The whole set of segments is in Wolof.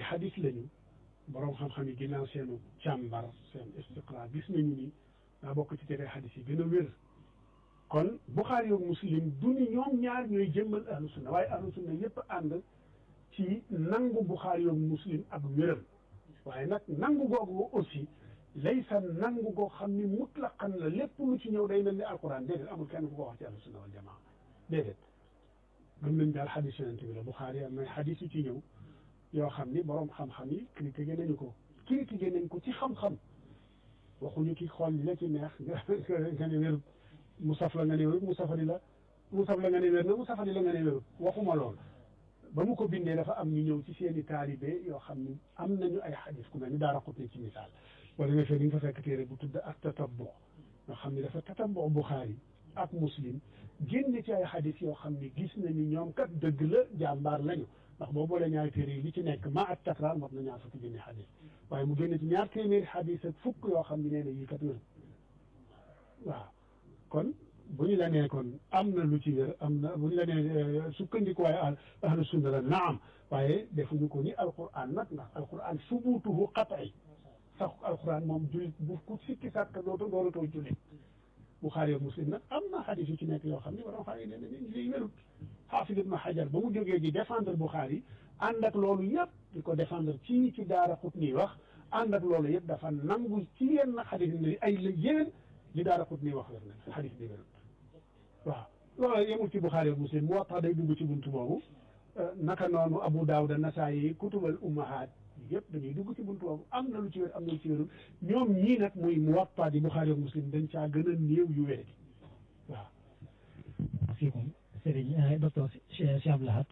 xadis lañu borom xam-xam yi ginnaaw seenu càmbar seen istiqra gis nañu ni daa bokk ci tere xadis yi gën a wér kon Buxaari yoog Muslim du ni ñoom ñaar ñooy jëmmal ahlu sunna waaye ahlu sunna yépp ànd ci nangu Buxaari yoog Muslim ak wéram waaye nag nangu googu aussi laysa nangu goo xam ni mutlaqan la lépp lu ci ñëw day mel ni alquran déedéet amul kenn ku ko wax ci ahlu sunna wal jamaa déedéet gëm nañ daal xadis yonent bi la Buxaari am na xadis yu ci ñëw yoo xam ni borom xam-xam yi critiqué nañu ko critiqué nañ ko ci xam-xam waxuñu ki xool li la ci neex nga nga ne wérut mu saf la nga ne wérut mu safari la mu saf la nga ne wér na mu safari la nga ne wérut waxuma lool ba mu ko bindee dafa am ñu ñëw ci seeni taalibe yoo xam ni am nañu ay xadis ku mel ni daara xut ci misaal wala nga fee ni nga fa fekk téere bu tudd ak tatabbu nga xam ni dafa tatabbu Buxaari ak Muslim génn ci ay xadis yoo xam ni gis nañu ñoom kat dëgg la jàmbaar lañu ndax boo boolee ñaari téere yi li ci nekk ma ak takraar mot na ñaar fukki junni xadis waaye mu génn ci ñaar téeméeri xadis ak fukk yoo xam ne nee na yii kat wér waaw kon bu ñu la nee kon am na lu ci wér am na bu ñu la nee sukkandiku waaye ahlu sunna la naam waaye defuñu ko ni alquran nag ndax alquran subutuhu qat'i sax alquran moom jullit bu ku sikki sàkk dootu doolatoo jullit Buxaari ak Muslim nag am na xadis yu ci nekk yoo xam ne borom xam ne ne lii wérut xaafis ibn Xajar ba mu jógee di défendre Buxaari ànd ak loolu yëpp di ko défendre ci ci daara xut nii wax ànd ak loolu yëpp dafa nangu ci yenn xadis yi ne ay la yeneen li daara xut nii wax wér na xadis bi wérut waaw loolu yemul ci Buxaari ak Muslim mu waxtaan day dugg ci buntu boobu naka noonu Abu Daawuda Nasaayi kutubal ummahaat yëpp dañuy dugg ci buntu boobu am na lu ci wér am na lu ci wérul ñoom ñii nag muy Muwatta di Buxaari ak Muslim dañ caa gën a néew yu wér waaw. fiikum Serigne docteur Cheikh Abdou Lahad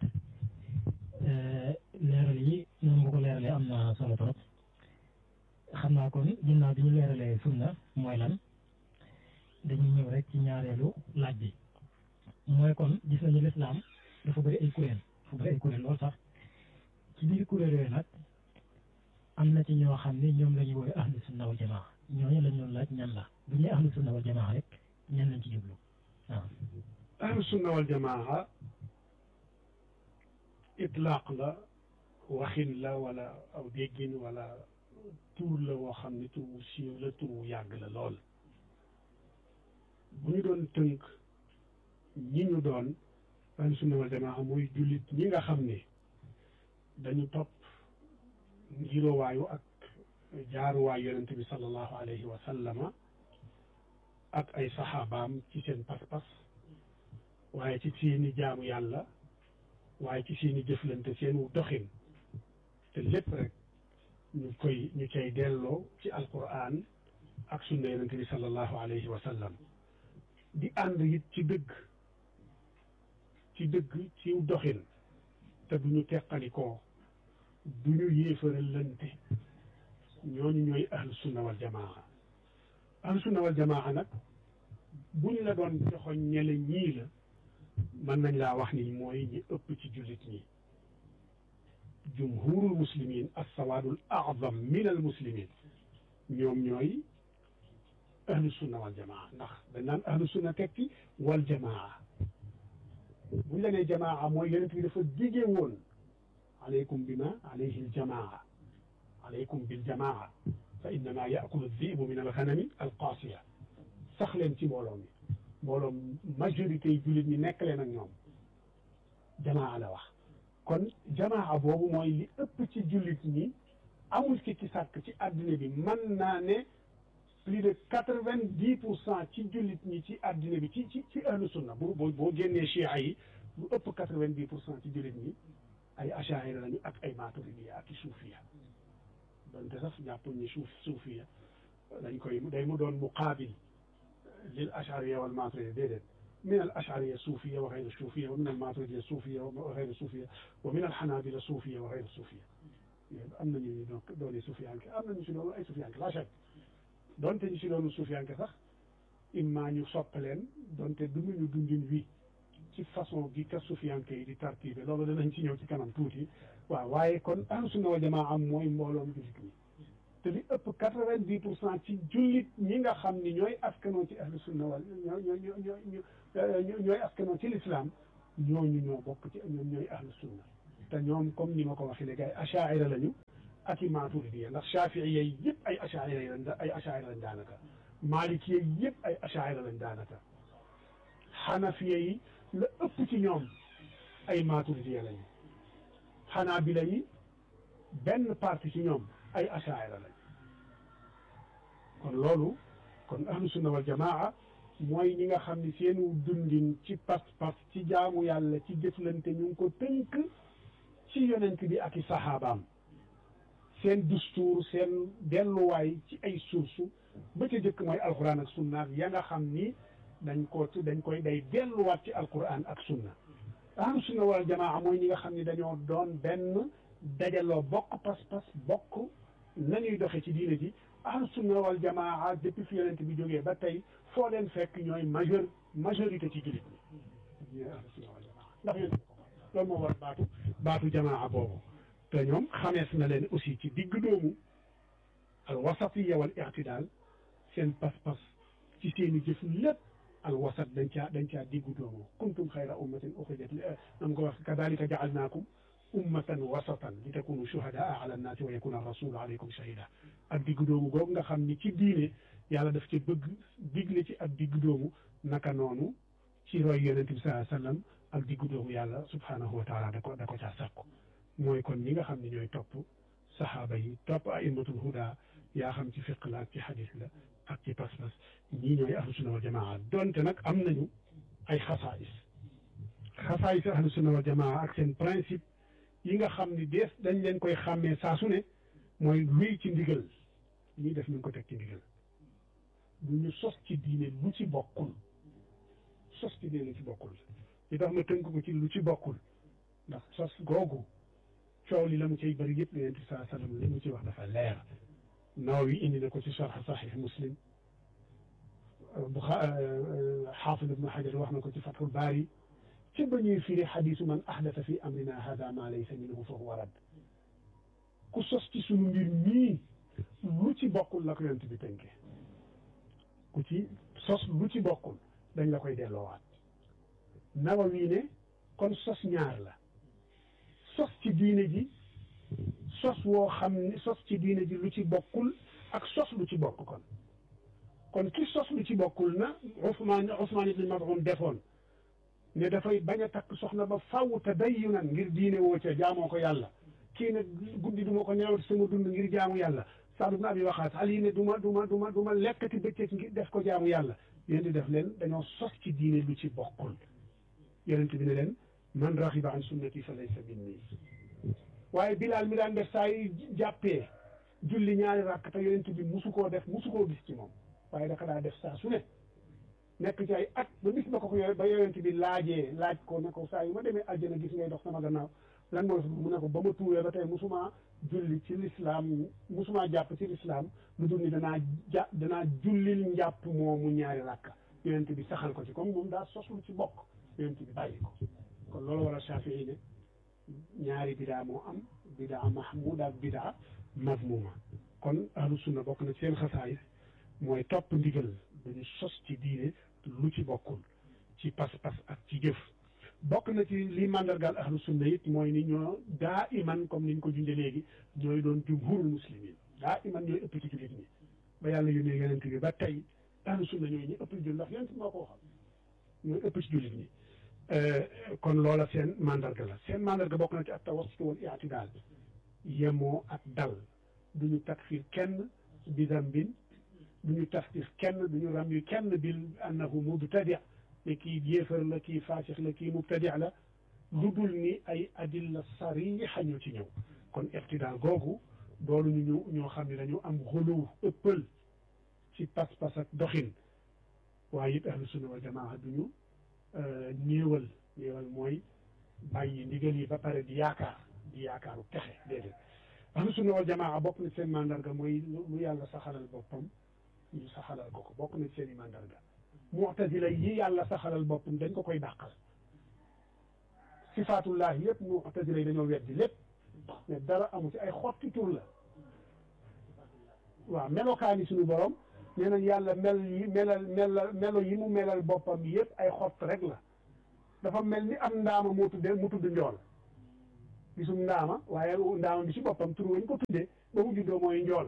leeral yi noonu nga ko leeralee am na solo trop xam naa kon ginnaaw bi ñu leeralee sunna mooy lan dañuy ñëw rek ci ñaareelu laaj bi mooy kon gis nañu lislaam dafa bëri ay kuréel dafa bëri ay kuréel lool sax ci biir kuréel yooyu nag am na ci ñoo xam ne ñoom la ñuy woowee ahlu sunna wal jamaa ñooñu lañ doon laaj ñan la bu ñuy ahlu sunna wal jamaa rek ñan lañ ci jublu waaw. ahlu sunna wal jamaa itlaaq la waxin la wala aw déggin wala tuur la woo xam ne tuur siiw la tuur yàgg la lool bu ñu doon tënk ñi ñu doon ahlu sunna wal jamaa mooy jullit ñi nga xam ne dañu topp ngiroowaayu ak jaaruwaayu yonent bi sallallahu alayhi wa sallama ak ay saxaabaam ci seen pas-pas waaye ci seeni jaamu yàlla waaye ci seeni jëflante seenu doxin te lépp rek ñu koy ñu cay delloo ci alquran ak sunna yonent bi sallallahu alayhi wa sallam di ànd it ci dëgg ci dëgg ci doxin te duñu teqalikoo du ñu yéefaral lante ñooñu ñooy ahlu sunna wal jamaa ahlu sunna wal jamaa nag buñ la doon joxoñ ñele ñii la mën nañ laa wax ni mooy ñi ëpp ci jullit ñi jumhurul muslimin assawaadul azam min al muslimin ñoom ñooy ahlu sunna wal jamaa ndax dañ naan ahlu sunna tekki wal jamaa buñ la nee jamaa mooy yonent bi dafa dige woon aleykum bima alayhi aljamaa aleykum biljamaa fa innama yakulu dibu min alxanami alqaasiya sax leen ci mbooloo mi mbooloo majorité yi jullit ñi nekk leen ak ñoom jamaa la wax kon jamaa boobu mooy li ëpp ci jullit ñi amul ki ci sàkk ci àddina bi mën naa ne plus de quatre vingt dix pour cent ci jullit ñi ci àddina bi ci ci ci ahlu sunna bu boo boo génnee chia yi lu ëpp quatre vingt dix pour cent ci jullit ñi ay achaira lañu ak ay maturidiya ak i suufiya donte sax jàppuñ ni suuf suufiya dañ koy day mu doon muqaabil lil achariya wal maturidiya déedéet min al achariya suufiya wa xayru suufiya wa min al maturidiya suufiya wa xayru suufiya wa min al xanaabila suufiya wa xayru suufiya am nañu ñu doon dooni suufiyanke am nañu si loolu ay suufiyanke la chak donte ñu si loolu suufiyanke sax imma ñu soppaleen donte dunduñu dundin wi ci façon gi ka sufiyanke yi di tartibe loolu danañ ci ñëw ci kanam tuuti waaw waaye kon ahlu sunna wal jamaa am mooy mbooloom jullit ñi te li ëpp quatre-vingt-dix pour cent ci jullit ñi nga xam ni ñooy askanoo ci ahlu sunna wal ñoo ñoo ñoo ñoo ñooy askanoo ci lislaam ñooñu ñoo bokk ci ñoom ñooy ahlu sunna te ñoom comme ni ma ko waxee léegi ay achaira lañu ak i maturidiya ndax shafii yi yëpp ay achaira lañ ay achaira lañ daanaka maliki yi yëpp ay achaira lañ daanaka xanafiya yi la ëpp ci ñoom ay maturidiya lañ xanaabila yi benn partie ci ñoom ay achaira lañ kon loolu kon ahlu sunna wal jamaa mooy ñi nga xam ne seenu dundin ci pas-pas ci jaamu yàlla ci jëflante ñu ngi ko tënk ci yonent bi ak i saxaabaam seen dustuur seen delluwaay ci ay source ba ca jëkk mooy alquran ak sunna ya nga xam ni dañ ko dañ koy day delluwaat ci alquran ak sunna ahlu sunna wal jamaa mooy ñi nga xam ne dañoo doon benn dajaloo bokk pas-pas bokk nañuy doxe ci diine ji ahlu sunna wal jamaa depuis fi yonent bi jógee ba tey foo leen fekk ñooy majeur majorité ci jullit ñi ñooy ahlu sunna wal jamaa ndax yonent loolu moo war baatu baatu jamaa boobu te ñoom xamees na leen aussi ci digg doomu al wasatiya wal i'tidaal seen pas-pas ci seeni jëf lépp al wasat dañ caa dañ caa diggu doomu kuntum xayra ummatin uxrijat li nam ko wax kadalika jaalnaakum ummatan wasatan li takunu shuhadaa ala nnaasi wa yakuna rasulu alaykum shahida ak diggu doomu googu nga xam ni ci diine yàlla daf ci bëgg digle ci ak diggu doomu naka noonu ci roy yonente bi sallallahu alayhi wasallam ak diggu doomu yàlla subhanahu wa taala da ko da ko caa sàkku mooy kon ñi nga xam ne ñooy topp saxaaba yi topp aimatul huda yaa xam ci fiq la ak ci xadis la ak ci pas-pas ñii ñooy ahlu sunna wal jamaa donte nag am nañu ay xasaayis xasaayis ahlu sunna wal jamaa ak seen principe yi nga xam ni dees dañ leen koy xàmmee saa su ne mooy luy ci ndigal ñuy def ñu ngi ko teg ci ndigal du ñu sos ci diine lu ci bokkul sos ci diine lu ci bokkul li tax ma tënk ko ci lu ci bokkul ndax sos googu coow li la mu cay bëri yëpp li yonent bi saa sallam li mu ci wax dafa leer Nawawi indi na ko ci sharh Sahih Muslim xaafid ibnu Hajar wax na ko ci Fathul Baari ci ba ñuy firi xadiisu man ahdasa fi amrina hada ma laysa minhu fa huwa rad ku sos ci sunu mbir mii lu ci bokkul la ko yonent bi tënke ku ci sos lu ci bokkul dañ la koy delloowaat Nawawi ne kon sos ñaar la sos ci diine ji sos woo xam ne sos ci diine ji lu ci bokkul ak sos lu ci bokk kon kon ki sos lu ci bokkul na Usmaan Usmaan ibn Maz'un defoon ne dafay bañ a takk soxna ba faw te dayyunan ngir diine woo ca jaamoo ko yàlla kii ne guddi du ma ko nelaw sama dund ngir jaamu yàlla Saad ibn Abi Waqaas Ali ne du ma du ma du ma du ma lekkati bëccëg ngir def ko jaamu yàlla yéen di def leen dañoo sos ci diine lu ci bokkul yonent bi ne leen man raxiba an sunnati fa laysa minni waaye Bilaal mi daan def saa yu jàppee julli ñaari rakk te yonent bi musu koo def musu koo gis ci moom waaye daka daa def saa su ne nekk ci ay at ba bis ba ko ko ba yonent bi laajee laaj ko ne ko saa yu ma demee àjjana gis ngay dox sama gannaaw lan mooy mu ne ko ba ma tuubee ba tey musuma julli ci lislaam musuma jàpp ci lislaam lu dul ni danaa ja danaa jullil njàpp moomu ñaari rakka yonent bi saxal ko ci comme moom daa soslu ci bokk yonent bi bàyyi ko kon loolu war a Shafii ne ñaari bidaa moo am bidaa mahmuda ak bidaa mazmuma kon ahlu sunna bokk na seen xasaayis mooy topp ndigal duñu sos ci diine lu ci bokkul ci pas-pas ak ci jëf bokk na ci li màndargaal ahlu sunna it mooy ni ñoo daa iman comme niñ ko junde léegi ñooy doon jumhurul muslimin daa iman ñooy ëpp ci jullit ñi ba yàlla yónnee yonent bi ba tey ahlu sunna ñooy ñi ëpp ci jullit ndax yonent bi moo ko waxal ñooy ëpp ci jullit ñi kon loola seen mandarga la seen mandarga bokk na ci ak tawassut wal i'tidaal yemoo ak dal duñu takfir kenn bi dambin duñu tasdix kenn duñu ram yu kenn bil annahu mubtadi ne kii yéefar la kii faasix la kii mubtadi la lu dul ni ay adilla sariixa ñoo ci ñëw kon i'tidaal googu doolu ñu ñëw ñoo xam ne dañu am xuluw ëppal ci pas-pas ak doxin waaye it ahlu sunna wal jamaa duñu néewal néewal mooy bàyyi ndigal yi ba pare di yaakaar di yaakaaru texe déedéet ahlu sunna wal jamaa bokk na seen mandarga mooy lu yàlla saxalal boppam ñu saxalal ko ko bokk na seen i mandarga mu'tazila yi yàlla saxalal boppam dañ ko koy dàqal sifaatullahi yëpp mu'tazila yi dañoo weddi lépp mais dara amu ci ay xotti tur la waaw melokaani suñu borom nee nañ yàlla mel yi melal melal melo yi mu melal boppam yëpp ay xott rek la dafa mel ni am ndaama moo tuddee mu tudd njool gisum ndaama waaye ndaama bi ci boppam tur wañ ko tuddee ba mu juddoo mooy njool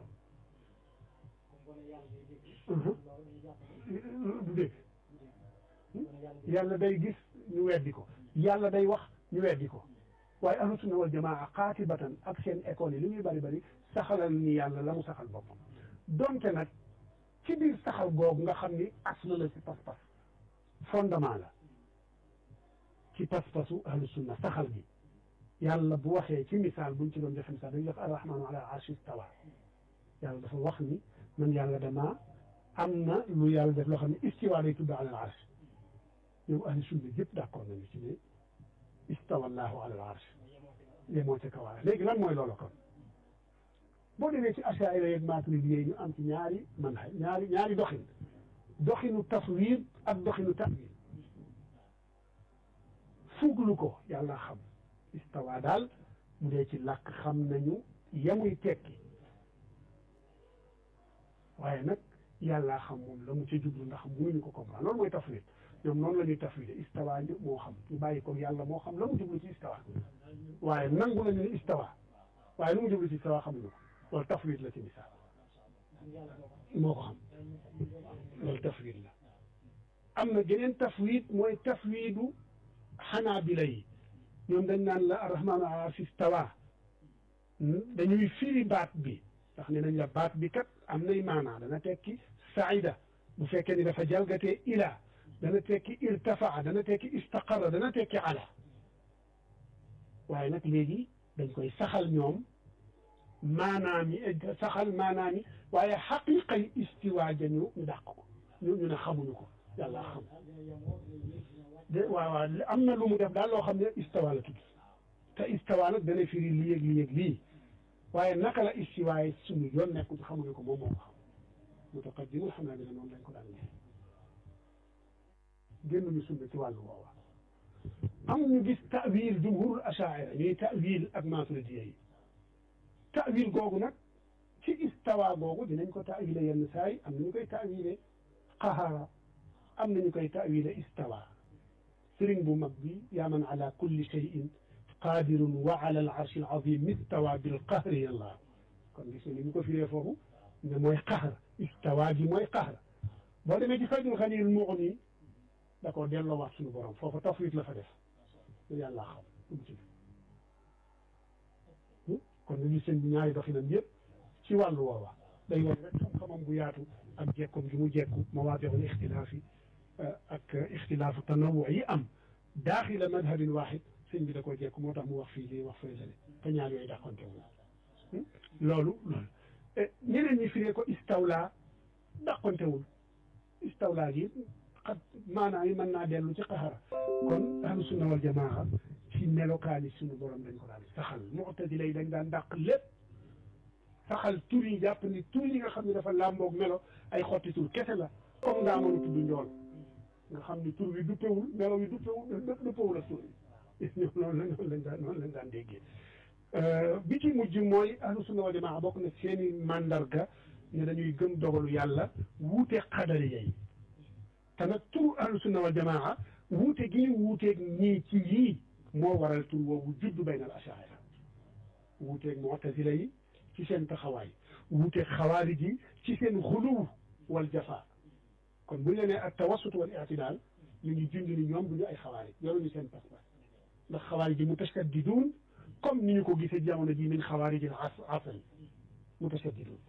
du dégg yàlla day gis ñu weddi ko yàlla day wax ñu weddi ko waaye ahlu sunna wal jamaa xaatibatan ak seen école yi li muy bari bari saxalal ni yàlla la mu saxal boppam donte nag ci biir saxal googu nga xam ni aslu la ci pas-pas fondement la ci pas-pasu ahlu sunna saxal gi yàlla bu waxee ci misaal buñ ci doon joxe misaal dañuy def arrahmanu ala arshi stawa yàlla dafa wax ni man yàlla damaa am na lu yàlla def loo xam ne istiwa lay tudd ala al arsh ñoom ahlu sunna yëpp d'accord nañu ci ne istawa allahu ala al arsh yemoo ca kawaara léegi lan mooy loolu kon boo demee ci achaira yeeg maturidi yi ñu am ci ñaari man ñaari ñaari doxin doxinu taswir ak doxinu ta'wil fuglu ko yàlla xam istawa daal bu dee ci làkk xam nañu yemuy tekki waaye nag yàllaa xam moom la mu ca jublu ndax mënuñu ko comprendre loolu mooy tafwid ñoom noonu la ñuy tafwide istawa ñu moo xam ñu bàyyi ko yàlla moo xam la mu jublu ci istawa waaye nangu nañu ne istawa waaye lu mu jublu ci istawa xamuñu ko loolu tafwid la ci misaal moo ko xam loolu tafwid la am na geneen tafwid mooy tafwidu xanaabila yi ñoom dañ naan la arrahmaanu ala arshi istawa dañuy firi baat bi ndax ne nañ la baat bi kat am nay maanaa dana tekki saida bu fekkee ni dafa jalgatee ila dana tekki irtafaa dana tekki istaqara dana tekki ala waaye nag léegi dañ koy saxal ñoom maanaam yi saxal maanaam yi waaye xaqiqa yi istiwa jañu ñu dàq ko ñu ñu ne xamuñu ko yàlla xam de waaw waaw am na lu mu def daal loo xam ne istawa la tudd te istawa nag dana firi lii ak lii ak lii waaye naka la istiwa yi suñu yoon nekkul xamuñu ko moom moo ko xam mutaqaddimul xam naa ne noonu lañ ko daan gis génnuñu sunna ci wàllu woowa am ñu gis ta'wil jumhurul ashaira ñuy ta'wil ak maturidiya yi ta'wil googu nag ci istawa googu dinañ ko ta'wile yenn saa yi am nañu koy ta'wile qahara am nañu koy ta'wile istawa sëriñ bu mag bi yaa man ala kulli shay'in qadirun wa ala al arshi al azim istawa bil qahri yàlla kon gis nga ni ñu ko firee foofu ne mooy qahr istawa gi mooy qahr boo demee ci fajul xanil mughni da koo delloo wax suñu borom foofu tafwid la fa def lu yàlla xam dugg ci kon nañu seen bi ñaari doxinam yëpp ci wàllu woowa day woon rek xam-xamam bu yaatu ak jekkoom gi mu jekku mawaadiul ixtilaaf yi ak ixtilaafu tanawu yi am daaxila madhabin waaxid sëñ bi da koo jekku moo tax mu wax fii lii wax fële lale te ñaar yooyu dàqonte wul loolu loolu ñeneen ñi firee ko istawla dàqontewul istawla gi xat maanaam yi mën naa dellu ci qaxara kon ahlu sunna wal jamaa ci melokaani suñu borom dañ ko daan saxal mu'tazila yi dañ daan dàq lépp saxal tur yi jàpp ni tur yi nga xam ne dafa làmboog melo ay xotti tur kese la comme ndaa mënu tudd njool nga xam ni tur bi duppewul melo yi duppewul duppewul ak tur yi ñoom noonu la noonu lañ daan noonu lañ daan déggee bi ci mujj mooy ahlu sunna wal jamaa bokk na seeni mandarga ne dañuy gëm dogalu yàlla wuute xadari yay te nag tur ahlu sunna wal jamaa wuute gi ñu wuuteeg ñii ci yii moo waral tur woowu juddu bayna al ashaira wuuteeg mu'tazila yi ci seen taxawaay wuuteeg xawaarij yi ci seen xuluw wal jafa kon bu ñu la nee ak tawassut wal i'tidaal ñu ngi junj ni ñoom du ñu ay xawaarij yoruñu seen pas-pas ndax xawaarij yi mutasaddiduun comme ni ñu ko gisee jamono ji min xawaarijil asri mutasaddiduun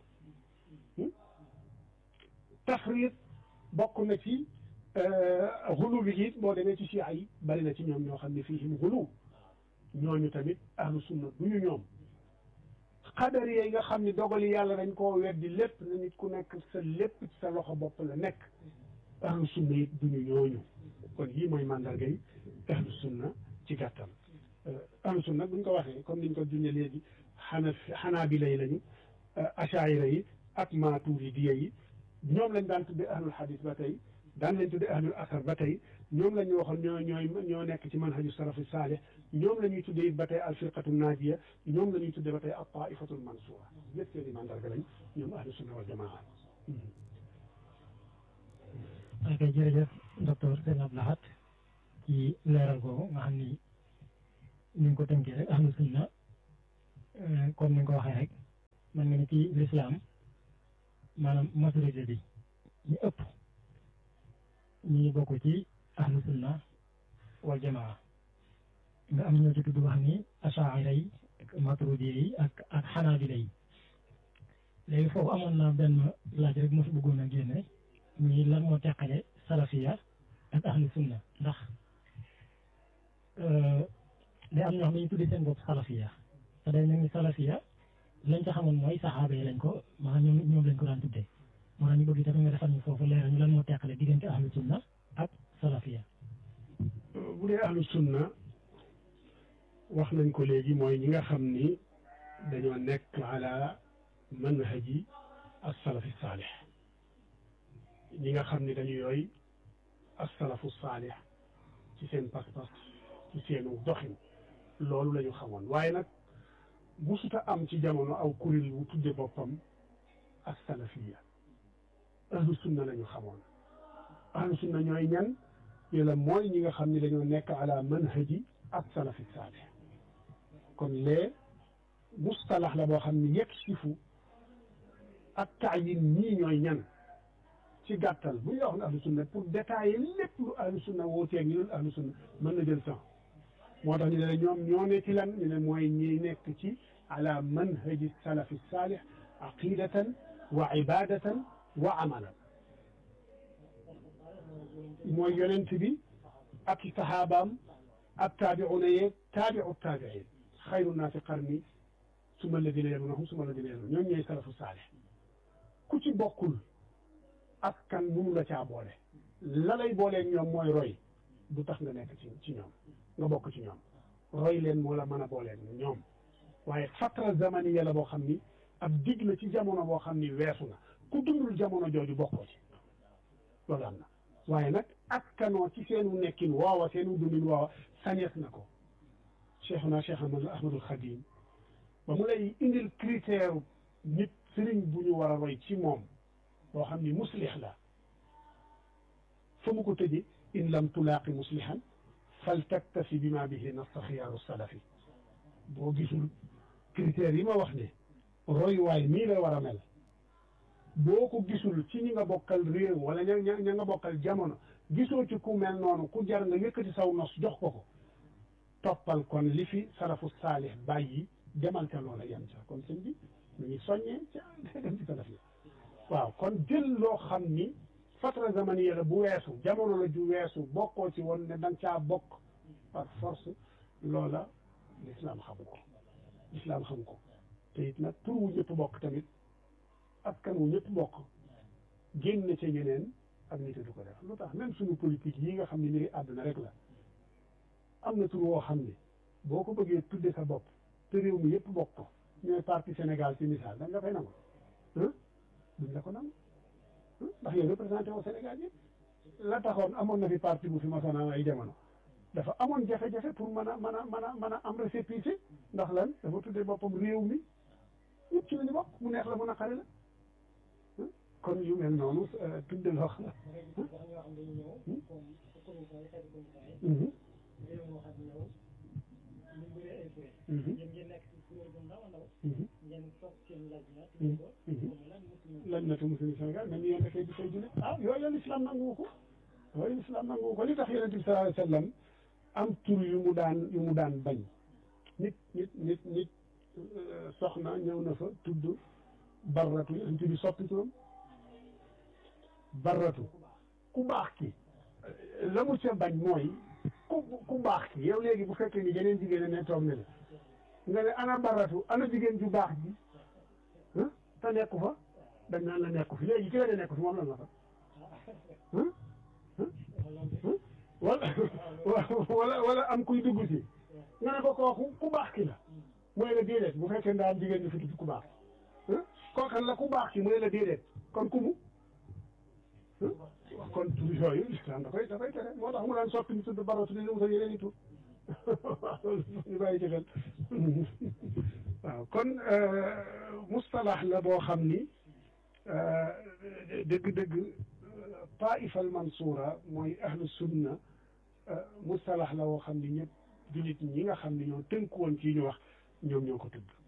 tafriit bokk na ci xulu bi it boo demee ci chia yi bari na ci ñoom ñoo xam ne fiihim xulu ñooñu tamit ahlu sunna du ñu ñoom xadar yi nga xam ne dogali yàlla dañ koo weddi lépp na nit ku nekk sa lépp ci sa loxo bopp la nekk ahlu sunna it du ñu ñooñu kon yii mooy mandarga yi ahlu sunna ci gàttal ahlu sunna buñ ko waxee comme niñ ko junne léegi xana xanaabila yi lañu achaira yi ak maaturidiya yi ñoom lañ daan tudde ahlul hadis ba tey daan lañ tudde ahlul asar ba tey ñoom la ñu waxoon ñoo ñooy ñoo nekk ci manhaju salafu saalih ñoom la ñuy tudde it ba tey alfirqatu naajiya ñoom la ñuy tudde ba tey al taifatul mansura ñëpp seeni mandarga lañ ñoom ahlu sunna wal jamaa ok jërëjëf docteur Sëñ Abdou Lahad ci leeral boobu nga xam ni ni nga ko tënkee rek ahlu sunna comme ni nga ko waxee rek man nga ni ci lislaam maanaam majorité bi ñu ëpp ñu ngi bokk ci ahlu sunna wal jamaa nga am ñoo ci tudd wax ni asaira yi ak maturidi yi ak ak xanaabila yi léegi foofu amoon na benn laaj rek moo fi bëggoon a génne muy lan moo teqale salafiya ak ahlu sunna ndax day am ñoo xam ne ñu tuddi seen bopp salafiya te day mel ni salafiya lañ ca xamoon mooy saxaaba yi lañ ko maanaam ñoom ñoom lañ ko daan tuddee moo tax ñu bëgg tamit nga defal ñu foofu leeral ñu lan moo teqale diggante ahlu sunna ak salafiya bu dee ahlu sunna wax nañ ko léegi mooy ñi nga xam ni dañoo nekk ala manhaji as-salafi saalih ñi nga xam ni dañu yooy as-salafu saalih ci seen pas-pas ci seenu doxin loolu la ñu xamoon waaye nag musuta am ci jamono aw kuréel wu tudde boppam as-salafiya ahlu sunna la ñu xamoon ahlu sunna ñooy ñan ñu la mooy ñi nga xam ni dañoo nekk ala manhaji as-salafi saalih kon lee mustalax la boo xam ni yegg sifu ak taayin ñii ñooy ñan ci gàttal bu ñu wax ne ahlu sunna pour détailler lépp lu ahlu sunna wooteeg ñu dul ahlu sunna mën na jël temps moo tax ñu ne ñoom ñoo ne ci lan ñu ne mooy ñi nekk ci ala manhaji salafi saalih aqidatan wa ibadatan wa amalan mooy yonent bi ak i saxaabaam ak taabiuna yeeg taabiu taabiin xayru naasi qarni suma alladina yalunahum suma alladina yalunahum ñoom ñooy salafu saalih ku ci bokkul askan munu la caa boole la lay booleeg ñoom mooy roy du tax nga nekk ci ci ñoom nga bokk ci ñoom roy leen moo la mën a booleeg ñoom waaye fatra zamaniya la boo xam ni ab dig la ci jamono boo xam ni weesu na ku dundul jamono jooju bokkoo ci loolu am na waaye nag askanoo ci seenu nekkin waawa seenu dundin waawa sañees na ko cheikhuna cheikh ahmadul xadim ba mu lay indil critère nit sëriñ bu ñu war a roy ci moom boo xam ni muslix la fa mu ko tëje in lam tulaaqi muslihan fal taktafi bi ma bihi nassa xiyaaru salafi boo gisul critères yi ma wax ne royuwaay nii la war a mel boo ko gisul ci ñi nga bokkal réew wala ña ña nga bokkal jamono gisoo ci ku mel noonu ku jar nga yëkkati saw nos jox ko ko toppal kon li fi salafu saalih bàyyi demal ca loola yem ca kon sëñ bi ñu ngi soññee ca dem ci salaf yi waaw kon jël loo xam ni fatra zamaniya la bu weesu jamono la ju weesu bokkoo ci woon ne da nga caa bokk par force loola lislaam xamu ko lislaam xamu ko te it nag tur wu ñëpp bokk tamit askan wu ñëpp bokk génn ca ñeneen ak nit du ko def lu tax même suñu politique yi nga xam ne mbiri àdduna rek la am na tur woo xam ne boo ko bëggee tudde sa bopp te réew mi yëpp bokk ko ñooy parti Sénégal ci misaal da nga fay nangu duñ la ko nangu ndax yow représenté au Sénégal yëpp la taxoon amoon na fi parti bu fi masoon am ay jamono dafa amoon jafe-jafe pour mën a mën a mën a mën a am récépissé ndax lan dafa tuddee boppam réew mi ñëpp ci la ñu bokk mu neex la mën a xari la kon yu mel noonu tudde loo xam lañ na tu muslim Sénégal même yéen dafay di fay jullit ah yooyu l'islam nangu ko yooyu l'islam nangu ko li tax yonent bi sallallahu alayhi wa sallam am tur yu mu daan yu mu daan bañ nit nit nit nit soxna ñëw na fa tudd barratu yonent bi soppi turam barratu ku baax ki la mu ca bañ mooy ku ku baax ki yow léegi bu fekkee ni yeneen jigéen ne toog ne la nga ne ana barratu ana jigéen ju baax ji te nekku fa dañ naan la nekku fi léegi ki la ne nekku fi moom lan la fa wala wala wala am kuy dugg si nga ne ko kooku ku baax ki la mooy la déedéet bu fekkee ndaa am jigéen ñu fi tudd ku baax kookan la ku baax ki mooy la déedéet kon ku mu kon tur yooyu islam da koy da koy tere moo tax mu daan soppi ñu tudd baratu di wutal yeneen i tur ñu bàyyi ci xel waaw kon mustalax la boo xam ni dëgg-dëgg taifa al mansura mooy ahlu sunna mustalax la woo xam ni ñëpp jullit ñi nga xam ne ñoo tënku woon ci ñu wax ñoom ñoo ko tudd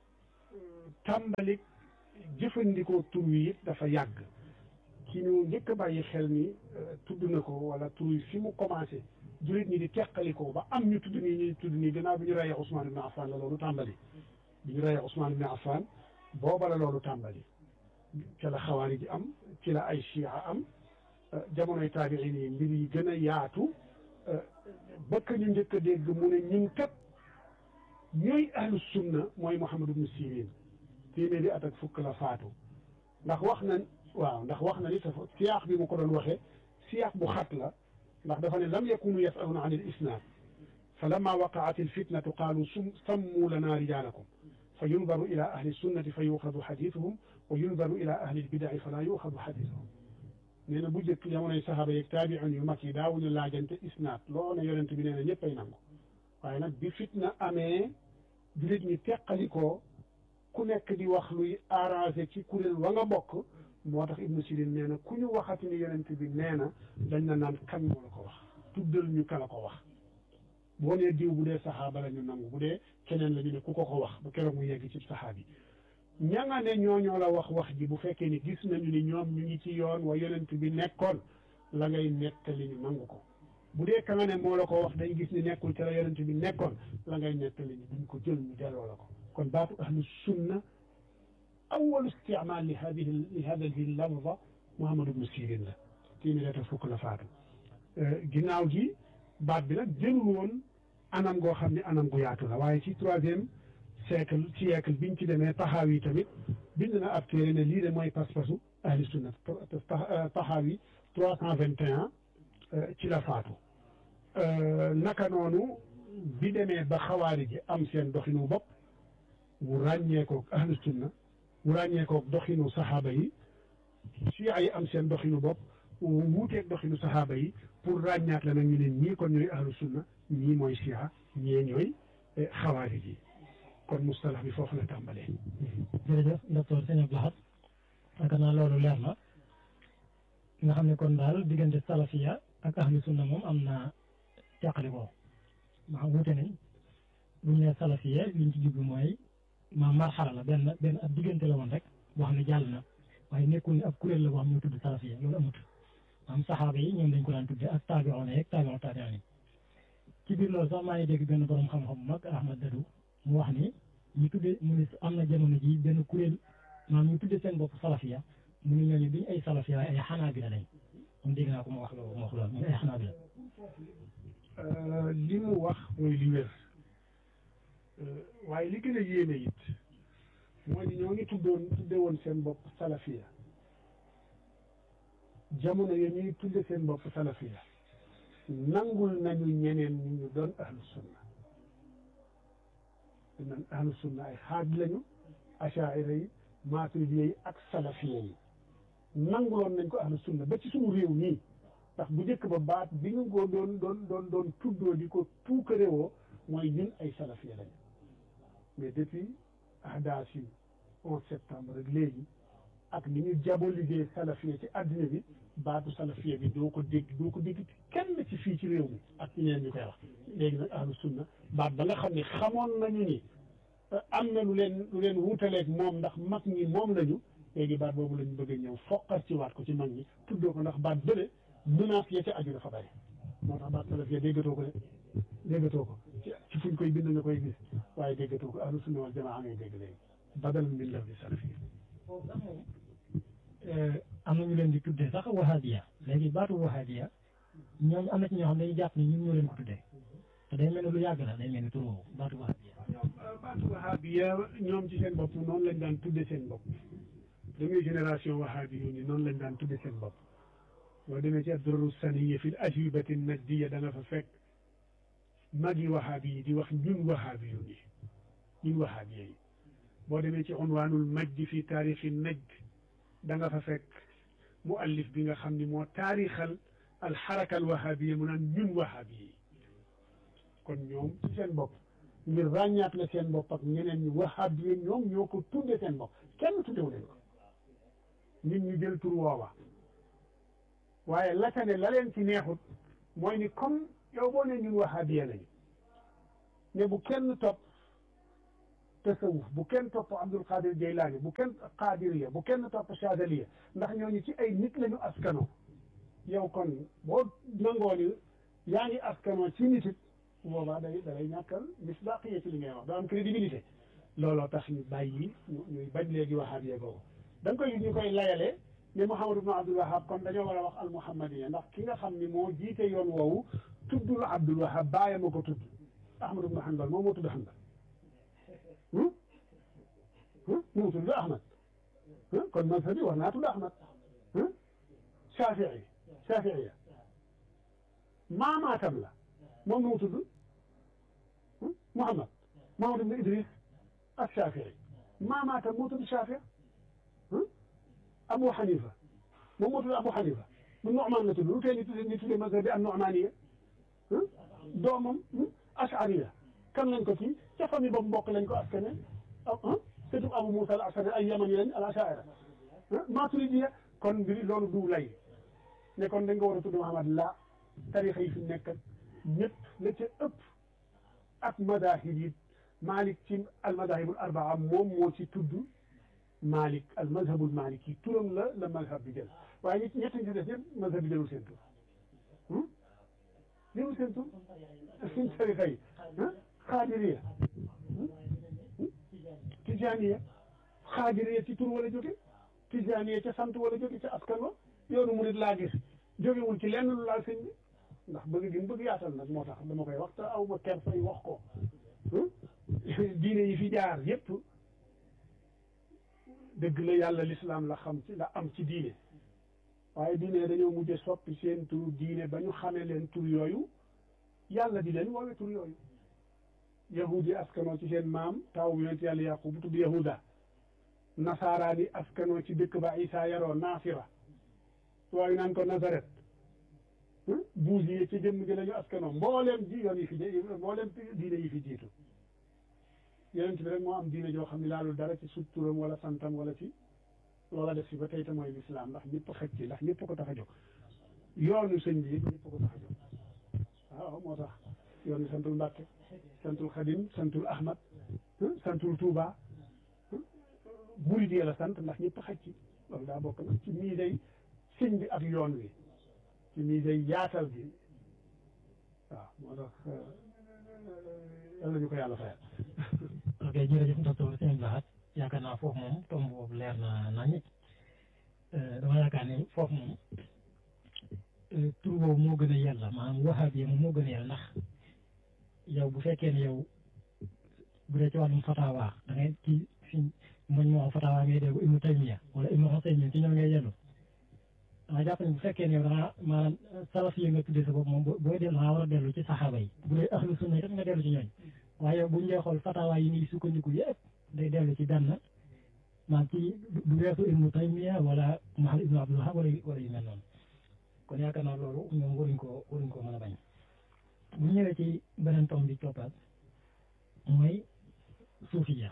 tàmbalik jëfandikoo tur wi it dafa yàgg ci ñu njëkk a bàyyi xel ni tudd na ko wala tur yi fi mu commencé jullit ñi di teqalikoo ba am ñu tudd nii ñu tudd nii gannaaw bi ñu reyee Ousmane ibn Affan la loolu tàmbali bi ñu reyee Ousmane ibn Affan booba la loolu tàmbali ca la xawaari ji am ci la ay chia am jamonoy taabiin yi mbir yi gën a yaatu bëkk ñu njëkk a dégg mu ne ñun kat ñooy ahlu sunna mooy Muhammad ibn Sirin téeméeri at ak fukk la faatu ndax wax na waaw ndax wax na ni sa siyaax bi mu ko doon waxee siyaax bu xat la ndax dafa ne lam yakunu yasaluna an il isnad fa lamma waqaat il fitnatu qaalu sum sammu lana rijaalakum fa yundaru ila ahli sunnati fa yuxadu xadiisuhum wa yundaru ila ahli lbidai fala yuxadu xadiisuhum nee na bu njëkk jamonoy saxaaba yeeg taabiun yu mag yi daawuñu laajante isnaad loo ne yonent bi nee na ñëpp ay nangu waaye nag bi fitna amee jullit ñi teqalikoo ku nekk di wax luy arrangé ci kuréel wa nga bokk moo tax ibnu sirin nee na ku ñu waxati ni yonent bi nee na dañ na naan kan moo la ko wax tuddal ñu ka la ko wax boo nee diw bu dee saxaaba la ñu nangu bu dee keneen la ñu ne ku ko ko wax ba keroog mu yegg ci saxaabi ña nga ne ñooñoo la wax wax ji bu fekkee ni gis nañu ni ñoom ñu ngi ci yoon wa yonent bi nekkoon la ngay nettali ñu nangu ko bu dee ka nga ne moo la ko wax dañ gis ni nekkul ca la yonent bi nekkoon la ngay nettali ñu duñ ko jël ñu delloo la ko kon baatu ahlu sunna awalu istimaal li hadihi li hadihi lafza Muhammad ibnu Sirin la téeméer fukk la faatu ginnaaw gi baat bi nag jëlul woon anam goo xam ne anam gu yaatu la waaye ci troisième siècle siècle biñ ci demee taxaawi tamit bind na ab téere ne lii de mooy pas-pasu ahli sunna taxaawi trois cent vingt et un ci la faatu naka noonu bi demee ba xawaari ji am seen doxinu bopp mu ràññeekoog ahlu sunna mu ràññeekoog doxinu saxaaba yi chia yi am seen doxinu bopp wuuteeg doxinu saxaaba yi pour ràññaat la nag ñu ne ñii kon ñooy ahlu sunna ñii mooy chia ñii ñooy xawaari ji kon mustalax bi foofu la tàmbalee. jërëjëf docteur Sëñ Abdou Lahad yaakaar naa loolu leer na nga xam ne kon daal diggante salafiya ak ahlu sunna moom am na teqali ko maa wuute nañ bu ñu nee salafiya liñ ci jublu mooy ma marxala la benn benn ab diggante la woon rek boo xam ne jàll na waaye nekkul ne ab kuréel la boo xam ne ñoo tudd salafiya loolu amut am saxaaba yi ñoom dañ ko daan tudde ak taabiroon yeeg taabiroon taabiroon yi ci biir loolu sax maa ngi dégg benn borom xam-xam bu mag Ahmad Dadou mu wax ni ñu tuddee mu ni am na jamono ji benn kuréel maanaam ñu tuddee seen bopp salafiya mu ni ñooñu duñ ay salafiya waaye ay xanaabila lañ moom dégg naa ko mu wax loolu mu wax loolu ñu ay xanaabila li mu wax mooy li wér waaye li gën a yéeme it mooy ni ñoo ngi tuddoon tudde woon seen bopp salafiya jamono ya ñuy tudde seen bopp salafiya nangul nañu ñeneen ñi ñu doon ahlu sunna dañ ahlu sunna ay xaaj lañu achaira yi maturidiya yi ak salafiya yi nanguloon nañ ko ahlu sunna ba ci suñu réew nii ndax bu njëkk ba baat bi ñu ko doon doon doon doon tuddoo di ko tuukarewoo mooy ñun ay salafiya lañu mais depuis ahdaas yi onze septembre rek léegi ak ni ñu diaboliser salafiya ci àddina bi baatu salafiya bi doo ko dégg doo ko dégg kenn ci fii ci réew mi ak ñeneen ñu koy wax léegi nag ahlu sunna baat ba nga xam ne xamoon nañu ni am na lu leen lu leen wutaleeg moom ndax mag ñi moom lañu léegi baat boobu lañu bëgg a ñëw foqar ci waat ko ci mag ñi tuddoo ko ndax baat bële menace ya ca aju dafa bari moo tax baat salafiya déggatoo ko de déggatoo ko ci fuñ koy bind nga koy gis waaye déggatoo ko ahlu sunna wal jamaa ngay dégg léegi badal min lafdi salafiya am na ñu leen di tuddee sax wahabiya léegi baatu wahabiya ñoom am na ci ñoo xam ne dañuy jàpp ni ñun ñoo leen ko tuddee te day mel ni lu yàgg la day mel ni tur woowu baatu wahabiya baatu wahabiya ñoom ci seen bopp noonu lañ daan tudde seen bopp dangay génération wahabi yu ni noonu lañ daan tudde seen bopp boo demee ci adduraru saniya fi l ajwibati najdiya da nga fa fekk magi wahabi yi di wax ñun wahabi yu ni ñun wahabiya yi boo demee ci unwaanul majdi fi taarixi najd da nga fa fekk muallif bi nga xam ni moo taarixal alxaraka alwahabiya mu naan ñun wahabi yi kon ñoom ci seen bopp ngir ràññaat la seen bopp ak ñeneen ñi wahabiya ñoom ñoo ko tudde seen bopp kenn tuddewu leen ko nit ñu jël tur woowa waaye la ca ne la leen ci neexut mooy ni comme yow boo ne ñun wahabiya lañu ne bu kenn topp tasawuf bu kenn topp Abdul Qadir Jeylaani bu kenn Qadiriya bu kenn topp Chazaliya ndax ñooñu ci ay nit lañu askanoo yow kon boo nangoo ni yaa ngi askanoo ci nit it boobaa day dalay ñàkkal misdaqiya ci li ngay wax doo am crédibilité looloo tax ñu bàyyi ñu ñuy bañ léegi wahabiya googu da nga koy ñu koy layalee ne Muhammad ibn Abdul Wahab kon dañoo war a wax al muhammadiya ndax ki nga xam ni moo jiite yoon woowu tuddul Abdul Wahab bàyyi ma ko tudd Ahmad ibn Hanbal moom moo tudd Hanbal moo tudd Ahmad kon mazhab bi war naa tudd Ahmad Shafii Shafiiya maamaatam la moom nu mu tudd Muhammad Muhammad ibn Idris ak Shafii maamaatam moo tudd Shafii Abu Hanifa moom moo tudd Abu Hanifa mu Nu'man la tudd lu tee ñu tuddee ñu tuddee mazhab bi an-Nu'maniya doomam Ash'ariya kan lañ ko ci ca famille boobu mbokk lañ ko askane ah surtout Abu Musa al-Ash'ari ay yamani lañ al-Ash'ari Maturidiya kon mbiri loolu du lay ne kon dañ ko war a tudd Muhammad la tarixa yi fi nekk ñëpp la ca ëpp ak madahib yi Malik ci al-madahibul arbaa moom moo ci tudd Malik al mazhabul maliki turam la la mazhab bi jël waaye ñi ñett ñi ci des ñëpp mazhab bi jëlul seen tur jëlul seen tur suñ tarixa yi xaadiriya tijaaniya xaadiriya ci tur wala jóge tijaaniya ca sant wala jóge ca askan wa yoonu murit laa gis jógewul ci lenn lu laal sëñ bi ndax bëgg gi bëgg yaatal nag moo tax dama koy wax te aw ma ker fay wax ko diine yi fi jaar yépp dëgg la yàlla lislaam la xam ci la am ci diine waaye diine dañoo mujje soppi seen tur diine ba ñu xamee leen tur yooyu yàlla di leen woowe tur yooyu yahudi askanoo ci seen maam taw yonent yàlla yaqub bu tudd yahuda nasaaraani askanoo ci dëkk ba isa yaroo naasira waaye naan ko nazaret buus yi ci jëmm ji la ñu askanoo mbooleem ji yoon yi fi mbooleem diine yi fi jiitu yonent bi rek moo am diine joo xam ne laalul dara ci suturam wala santam wala ci loola def si ba tey te mooy lislaam ndax ñëpp xëj ci ndax ñëpp ko tax a jóg yoonu sëñ bi ñëpp ko tax a jóg waaw moo tax yoonu santul Mbàkke santul Xadim santul Ahmad santul Touba murid la sant ndax ñëpp xëj ci loolu daa bokk nag ci mii day sëñ bi ak yoon wi ci mii day yaatal gi waaw moo tax yàlla ñu ko yàlla fayal ok jërëjëf docteur sëñ Lahat yaakaar naa foofu moom tomb boobu leer na nañu dama yaakaar ne foofu moom tur boobu moo gën a yàlla maanaam wahabi moom moo gën a yàlla ndax yow bu fekkee ne yow bu dee ci wàllum fatawa da ngay ci fi moñ moo fatawa ngay dégg Ibnu Taymiya wala Ibnu Usaymin ci ñoom ngay yellu dama jàpp ne bu fekkee ne yow da nga maanaam salaf yi nga tuddee sa bopp moom booy dellu nga war a dellu ci saxaaba yi bu dee ahlu sunna itam nga dellu ci ñooñ waaye bu ñu dee xool fatawa yi nii sukkandiku yëpp day dellu ci benn maanaam ci du weesu Ibnu Taymiya wala Muhammad Ibnu Abdul Wahhab wala wala yu mel noonu kon yaakaar naa loolu ñoom waruñ ko waruñ ko mën a bañ bu ñëwee ci beneen tomb bi toppaat mooy suufiya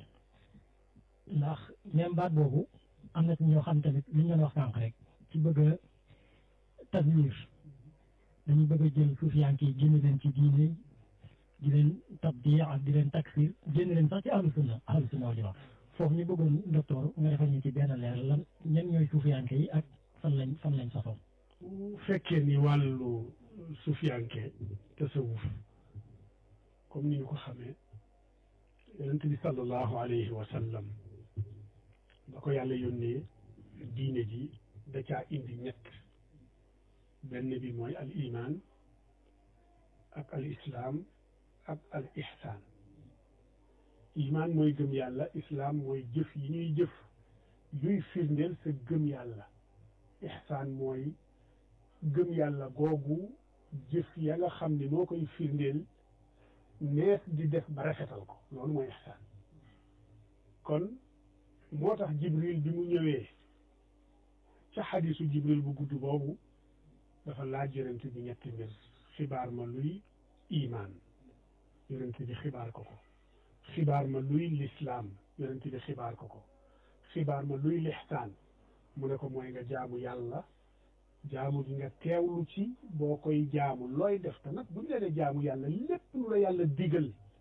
ndax même baat boobu am na ci ñoo xam tamit li ñu doon wax sànq rek ci bëgg a taswiir dañuy bëgg a jël suufiyanke yi génn leen ci diine di leen tabdi ak di leen taksir génn leen sax ci ahlu sunna ahlu sunna wal jamaa foofu ñu bëggoon docteur nga defal ñu ci benn leer lan ñen ñooy suufiyanke yi ak fan lañ fan lañ sosoon bu fekkee ni wàllu suufiyanke tasawuf comme ni ñu ko xamee yonent bi sallallahu alayhi wa sallam ba ko yàlla yónnee diine ji da caa indi ñett benn bi mooy al iman ak al islaam ak al ihsaan iman mooy gëm yàlla islaam mooy jëf yi ñuy jëf yuy firndeel sa gëm yàlla ihsaan mooy gëm yàlla googu jëf ya nga xam ne moo koy firndeel nees di def ba rafetal ko loolu mooy ihsaan kon moo tax jibril bi mu ñëwee ca xadisu jibril bu gudd boobu dafa laaj yonent bi ñetti mbir xibaar ma luy imaan yonent bi xibaar ko ko xibaar ma luy lislaam yonent bi xibaar ko ko xibaar ma luy lixsaan mu ne ko mooy nga jaamu yàlla jaamu gi nga teewlu ci boo koy jaamu looy def te nag bu ñu leen jaamu yàlla lépp lu la yàlla digal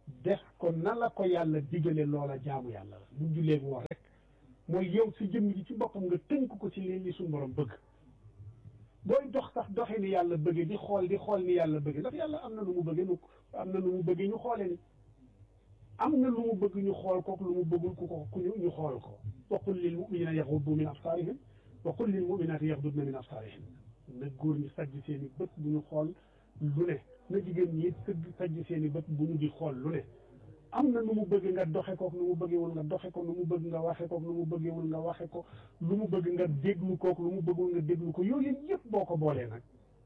def ko na la ko yàlla digale loola jaamu yàlla la bu jullee woor rek mooy yow si jëmm ji ci boppam nga tënk ko ci li li suñu borom bëgg booy dox sax doxe ni yàlla bëgge di xool di xool ni yàlla bëgge ndax yàlla am na lu mu bëgge nu am na lu mu bëgge ñu xoole ni am na lu mu bëgg ñu xool ko lu mu bëggul ku ko ku ñu xool ko wa qul lil muminina yaxuddu min absaarihim wa qul lil muminaati yaxdudna min absaarihin na góor ñi sajj seen i bët bu ñu xool lu ne na jigéen ñi sëgg sajj seen i bët bu ñu di xool lu ne am na nu mu bëgg nga doxe kook nu mu bëggewul nga doxe ko nu mu bëgg nga waxe kook nu mu bëggewul nga waxe ko lu mu bëgg nga déglu kook lu mu bëggul nga déglu ko yooyu yëpp boo ko boolee nag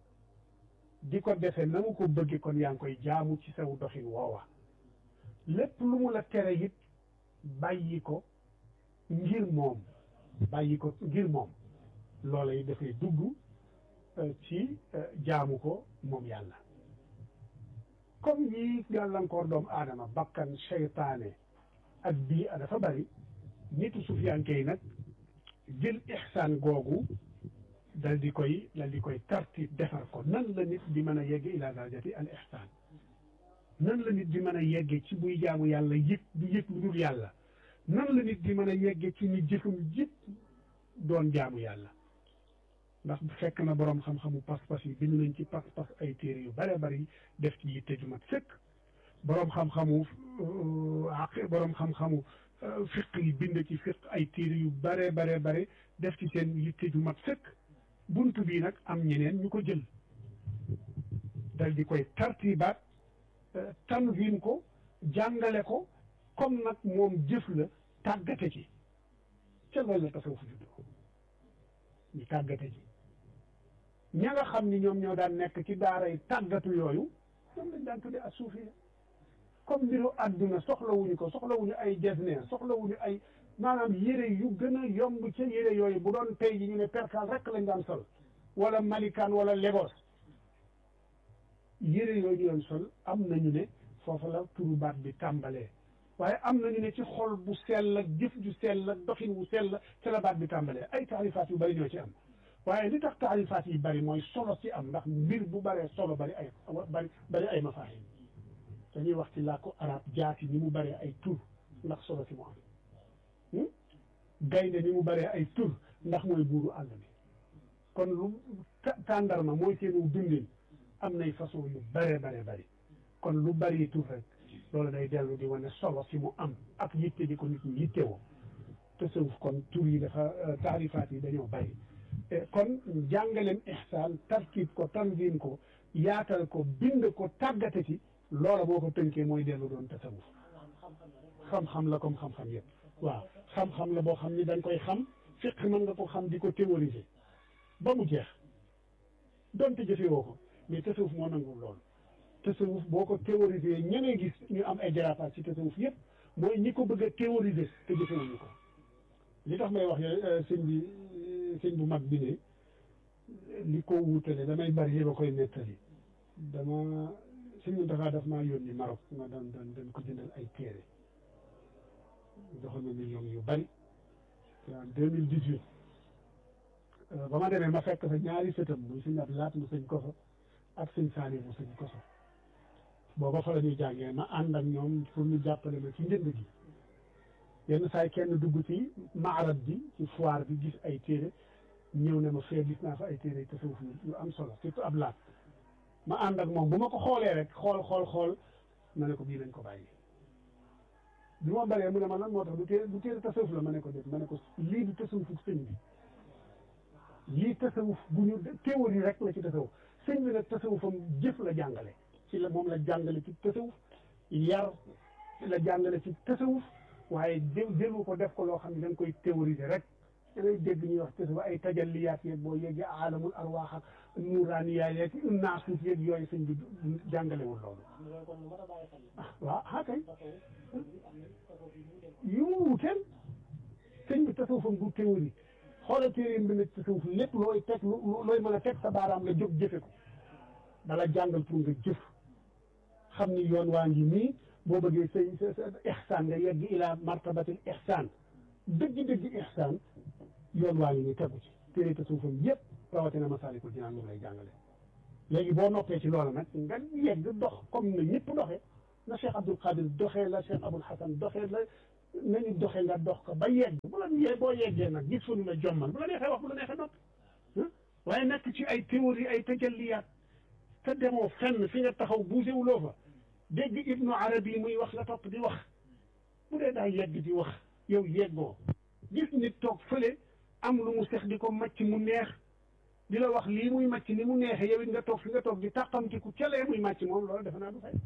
di ko defe na mu ko bëgge kon yaa ngi koy jaamu ci saw doxin woowa lépp lu mu la tere it bàyyi ko ngir moom bàyyi ko ngir moom loola yi dafay dugg ci jaamu ko moom yàlla comme yi gàllankoor doomu aadama bakkan seytaane ak bii a dafa bari nitu sufiyanke yi nag jël ixsaan googu dal di koy dal di koy tartib defar ko nan la nit di mën a yegge ila darajati al ixsaan nan la nit di mën a yegge ci buy jaamu yàlla yëg du yëg lu dul yàlla nan la nit di mën a yegge ci ni jëfam jëpp doon jaamu yàlla ndax fekk na boroom xam-xamu pas-pas yi bind nañ ci pas-pas ay téere yu bare bari def ci yitte ju mat sëkk boroom xam-xamu aq boroom xam-xamu fiq yi bind ci fiq ay téere yu bare bare bare def ci seen yitte ju mat sëkk bunt bii nag am ñeneen ñu ko jël dal di koy tartibaat tanwin ko jàngale ko comme nag moom jëf la tàggate ci ca loolu la tasawuf juddoo ñu tàggate ci ña nga xam ni ñoom ñoo daan nekk ci daara yi tàggatu yooyu ñoom lañ daan tudde ak suufiya comme mbiru àdduna soxlawuñu ko soxlawuñu ay jesneer soxlawuñu ay maanaam yére yu gën a yomb ca yére yooyu bu doon tey ji ñu ne perkal rek lañ daan sol wala malikaan wala Lagos yére yooyu ñu doon sol am nañu ne foofa la turu baat bi tàmbalee waaye am nañu ne ci xol bu sell ak jëf ju sell ak doxin wu sell ca la baat bi tàmbalee ay taarifaat yu bari ñoo ci am waaye li tax taarifaat yi bari mooy solo ci am ndax mbir bu baree solo bari ay bari bari ay mafaahim dañuy wax ci làkku arab jaati ni mu baree ay tur ndax solo ci mu am gaynde ni mu baree ay tur ndax mooy buuru àll bi kon lu tàndarma mooy seenu dundin am nay façon yu bare bare bari kon lu bari tur rek loolu day dellu di wane solo si mu am ak yitte di ko nit ñi yittewoo tasawuf kon tur yi dafa taarifaat yi dañoo bari kon jàngaleem ihsaan tarkib ko tanzim ko yaatal ko bind ko tàggate ci loola boo ko tënkee mooy dellu doon tasawuf xam-xam la comme xam-xam yëpp waaw xam-xam la boo xam ni dañ koy xam fiq mën nga ko xam di ko théoriser ba mu jeex donte jëfewoo ko mais tasawuf moo nangul loolu tasawuf boo ko théoriser ñeneen gis ñu am ay dérapage ci tasawuf yëpp mooy ñi ko bëgg a théoriser te jëfewuñu ko li tax may wax sëñ bi sëñ bu mag bi ne li ko wutale damay bari yi ba koy nettali dama sëñ bi dafa daf maa yónni Maroc nga doon doon doon ko jëndal ay téere joxoon ma million yu bari en deux mille dix huit ba ma demee ma fekk fa ñaari sëtam muy sëñ Abdou Lahat mu sëñ Koso ak sëñ Saali mu sëñ Koso booba fa la ñuy jàngee ma ànd ak ñoom pour ñu jàppale ma ci njënd gi yenn saay kenn dugg ci maarab bi ci foire bi gis ay téere ñëw ne ma fee gis naa fa ay téere tasawuf yu am solo surtout ab laat ma ànd ak moom bu ma ko xoolee rek xool xool xool ma ne ko bii lañ ko bàyyi bi ma baree mu ne ma lan moo tax du téere du téere tasawuf la ma ne ko def ma ne ko lii du tasawufu sëñ bi lii tasawuf bu ñu théorie rek la ci tasawuf sëñ bi nag tasawufam jëf la jàngale ci la moom la jàngale ci tasawuf yar la jàngale ci tasawuf waaye jël jëlu ko def ko loo xam ne da nga koy théoriser rek da ngay dégg ñuy wax tasawuf ay tajalliyaat yeeg boo yeggee aalamul arwaax ak nuuraaniyaat yeeg naasuut yeeg yooyu sëñ bi jàngalewul loolu ah waaw ah kay yu mu wuteel sëñ bi tasawufam du théorie xoolal téere bi ne tasawuf lépp looy teg looy mën a teg sa baaraam nga jóg jëfe ko dala jàngal pour nga jëf xam ni yoon waa ngi nii boo bëggee say sa sa ixsaan nga yegg ila martabatil ixsaan dëgg-dëgg ixsaan yoon waa ngi nii tegu ci téere tasawufam yépp rawatina masaalikul jinaan moom lay jàngale léegi boo noppee ci loola nag nga yegg dox comme na ñëpp doxe na Cheikh Abdul Qadir doxee la Cheikh Abul Hasan doxee la nañu doxee nga dox ko ba yegg bu la yee boo yeggee nag gis fu nu la jommal bu la neexee wax bu la neexee noppi waaye nekk ci ay théorie ay tajalliyaat te demoo fenn fi nga taxaw bougé wuloo fa dégg Ibnu Arabi muy wax la topp di wax bu dee daa yegg di wax yow yeggoo gis nit toog fële am lu mu sex di ko macc mu neex di la wax lii muy màcc ni mu neexee yow it nga toog fi nga toog di tàqamtiku calee muy màcc moom loolu defe naa du fay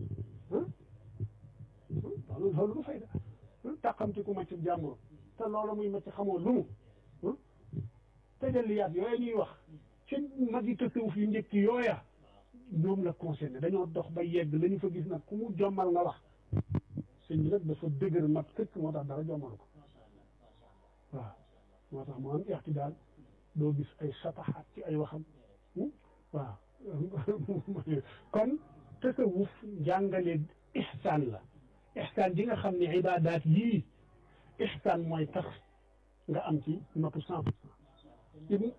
loolu loolu du fay da tàqamtiku màcc jàmbur te loolu muy màcc xamoo lu mu tajalliyaat yooya ñuy wax ci mag yi tasawuf yu njëkk yooya ñoom la concerné dañoo dox ba yegg la ñu fa gis nag ku mu jommal nga wax sëñ bi nag dafa dëgër mat këkk moo tax dara jommal ko waaw moo tax mu am ixtidaal doo gis ay sataxaat ci ay waxam waaw kon tasawuf njàngale ixsaan la ixsaan ji nga xam ne ibaadaat yii ixsaan mooy tax nga am ci notu cent pour cent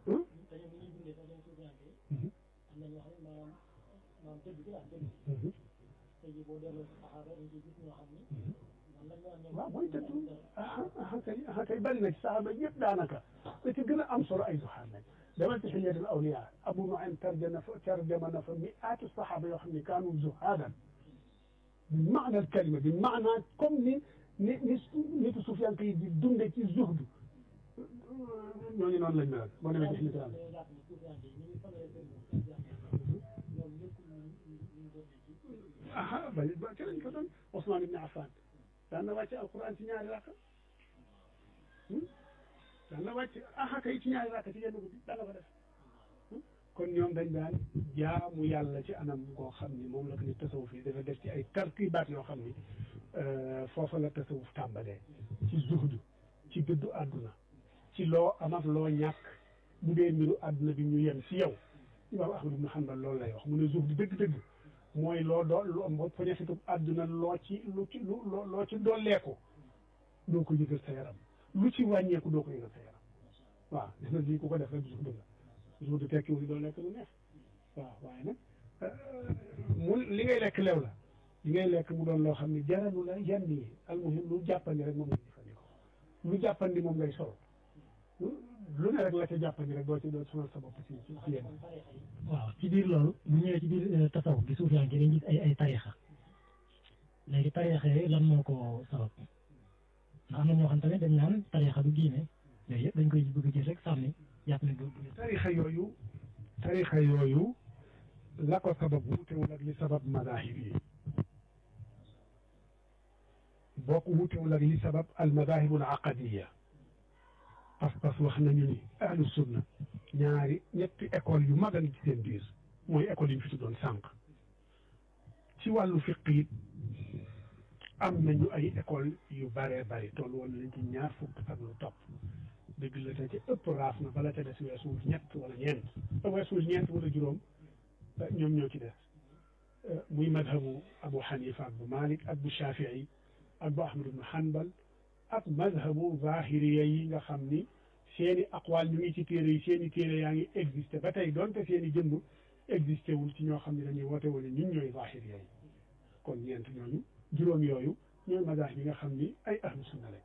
waaw mooy tëdd ah kay ah kay bari na ci saxaaba yëpp daanaka te ci gën a am solo ay zuhaar lañ demal ci xilyatul awliya abu nuaym tarjama fa tarjama na fa mi'aatu saxaaba yoo xam ne kaanu zuhaadan bi maana al kalima bi maana comme ni ni ni nitu sufiyanke yi di dunde ci zuhdu ñooñu noonu lañ melal boo demee ci xilyatul awliya aha bari ba ci lañ ko doon Ousmane ibn Affan daan na wàcc alquran ci ñaari rakka daan na wàcc aha kay ci ñaari rakka ci yenn guddi daan na ko def kon ñoom dañ daan jaamu yàlla ci anam koo xam ni moom la ko ni tasawuf yi dafa def ci ay tarkibaat yoo xam ni foofa la tasawuf tàmbalee ci zuhdu ci dëddu àdduna ci loo am ak loo ñàkk bu dee mbiru àdduna bi ñu yem si yow imaam Ahmad ibn Hanbal loolu lay wax mu ne zuhdu dëgg-dëgg mooy loo doo loo poñetitu àdduna loo ci lu ci lu loo ci dooleeku doo ko yëgal sa yaram lu ci wàññeeku doo ko yëgal sa yaram waaw def na lii ku ko def rek zuhdu la zuhdu tekki wu doo lekk lu neex waaw waaye nag mu li ngay lekk lew la li ngay lekk mu doon loo xam ne jaralu la yenn yi almuhim lu jàppandi rek moom ngay jëfandikoo lu jàppandi moom ngay sol lu ne rek la ca jàppandi rek doo ci doo sonal sa bopp ci ci ci yenn waaw ci biir loolu bu ñëwee ci biir tasawuf gi suuf yaa ngi dañ gis ay ay tarixa léegi tarixa yi lan moo ko sabab ndax am na ñoo xam tamit dañ naan tarixa du diine yooyu yëpp dañ koy bëgg a gis rek sànni jàpp ne du tarixa yooyu tarixa yooyu la ko sabab wutewul ak li sabab madahib yi boo ko wutewul ak li sabab al madahib al aqadiya pas-pas wax nañu ni ahlu sunna ñaari ñetti école yu mag a ngi ci seen biir mooy école yi ñu fi tuddoon sànq ci wàllu fiq yi am nañu ay école yu baree bari toll woon nañ ci ñaar fukk ak lu topp dëgg la te ci ëpp raaf na bala ca des weesuwul ñett wala ñeent weesuwul ñeent wala juróom ñoom ñoo ci des muy madhabu abu xanifa ak bu malik ak bu shafii ak bu ahmad ibnu hanbal ak madhabu zahiriya yi nga xam ni seeni aqwaal ñu ngi ci téere yi seeni téere yaa ngi existé ba tey doonte seeni jëmm existé wul ci ñoo xam ne dañuy woote woon ñun ñooy zahiriya yi kon ñeent ñooñu juróom yooyu ñooy madahib yi nga xam ni ay ahlu sunna lañ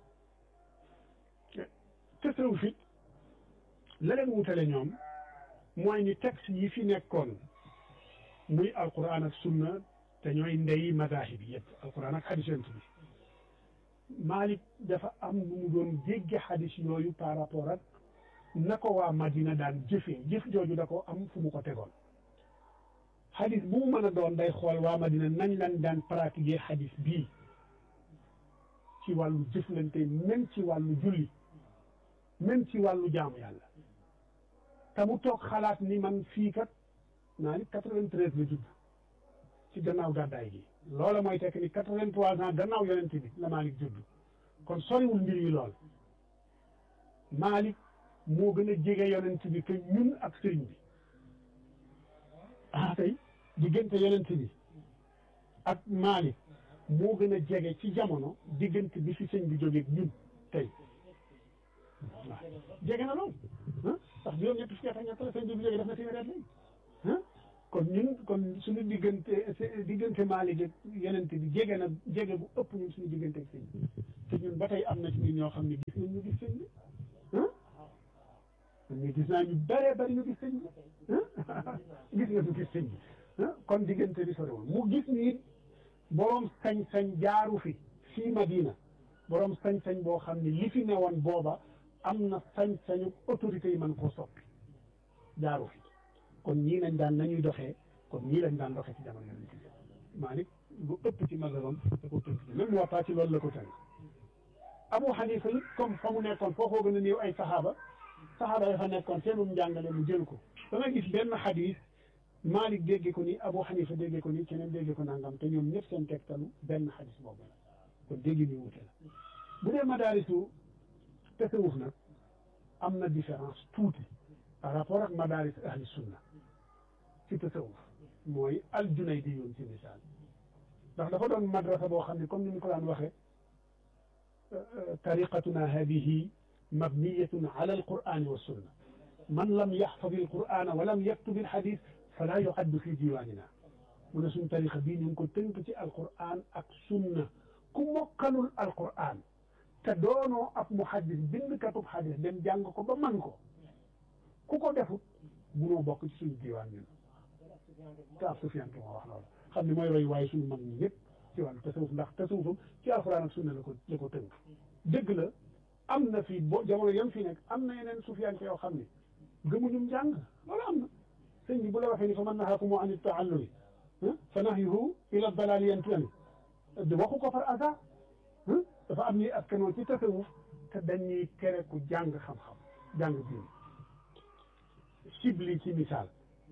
tasawuf it la leen wutale ñoom mooy ni texte yi fi nekkoon muy alquran ak sunna te ñooy ndey madahib yi yëpp alquran ak xadis yonent bi Malik dafa am nu mu doon jégge xadis yooyu par rapport ak na ko waa Madina daan jëfee jëf jooju da ko am fu mu ko tegoon xadis bu mu mën a doon day xool waa Madina nañ lañ daan pratiquer xadis bii ci wàllu jëflante même ci wàllu julli même ci wàllu jaamu yàlla te mu toog xalaat ni man fii kat naa ni quatre-vingt-treize la judd ci gannaaw gàddaay gi loola mooy tekk ni quatre-vingt-trois ans gannaaw yonent bi la Malick judd kon soriwul mbir yi lool Malick moo gën a jege yonent bi que ñun ak sëriñ bi ah tey diggante yonent bi ak Malick moo gën a jege ci jamono diggante bi fi sëñ bi jógeeg ñun tey waaw jege na lool ah ndax juróom-ñetti fukki at ak ñett la sëñ bi jógee def na téeméer at léegi ah kon ñun kon suñu diggante diggante Maalik ak yeneen bi jege na jege bu ëpp ñun suñu diggante ak sëñ bi te ñun ba tey am na ci ñun ñoo xam ne gis nañ ñu gis sëñ bi ah man ñu gis naa ñu bëree bëri ñu gis sëñ bi ah gis nga ñu gis sëñ bi ah kon diggante bi soriwul mu gis ni it boroom sañ-sañ jaaru fi fii Madina boroom sañ-sañ boo xam ne li fi newoon booba am na sañ-sañu autorité yi mën koo soppi jaaru fi kon ñii lañ daan nañuy doxee kon ñii lañ daan doxee ci jamono yonent bi Maalik lu ëpp ci mazhabam da ko tënk même Muwatta ci loolu la ko tënk Abu Hanifa it comme fa mu nekkoon foofoo gën a néew ay saxaaba saxaaba ya fa nekkoon seenum njàngale mu jël ko da nga gis benn xadis Maalik dégge ko ni Abu Hanifa dégge ko ni keneen dégge ko nangam te ñoom ñëpp seen tegtalu benn xadis boobu la kon dégg ñu wute la bu dee madaarisu tasawuf nag am na différence tuuti par rapport ak madaaris ahli sunna ci tasawuf mooy al Junaydi yoon ci misaal ndax dafa doon madrasa boo xam ne comme ni ñu ko daan waxee tariqatuna hadihi mabniyatun ala alqur'ani wa sunna man lam yaxfadi alqur'ana wa lam yaktub alxadis fala yuaddu fi diwanina mu ne suñ tariqa bii ñu ngi ko tënk ci alqur'an ak sunna ku mokkalul alqur'an te doonoo ab muhaddis bindkatub xadis dem jàng ko ba man ko ku ko defut munoo bokk ci suñu diwaan ñun te ab Sufyaan ki moo wax loolu xam ne mooy roy waaye suñu mag ñi ñëpp ci wàllu tasawuf ndax tasawufam ci alxuraan ak sunna la ko la ko tënk dëgg la am na fii bo jamono yam fi nekk am na yeneen Sufyaan ki yoo xam ne gëmuñum njàng loolu am na sëñ bi bu la waxee ni fa man nahaakumu an taallumi fa nahyuhu ila dalaali yantami waxu ko far hasard dafa am ñuy askanoo ci tasawuf te dañuy tere ku jàng xam-xam jàng diine sibli ci misaal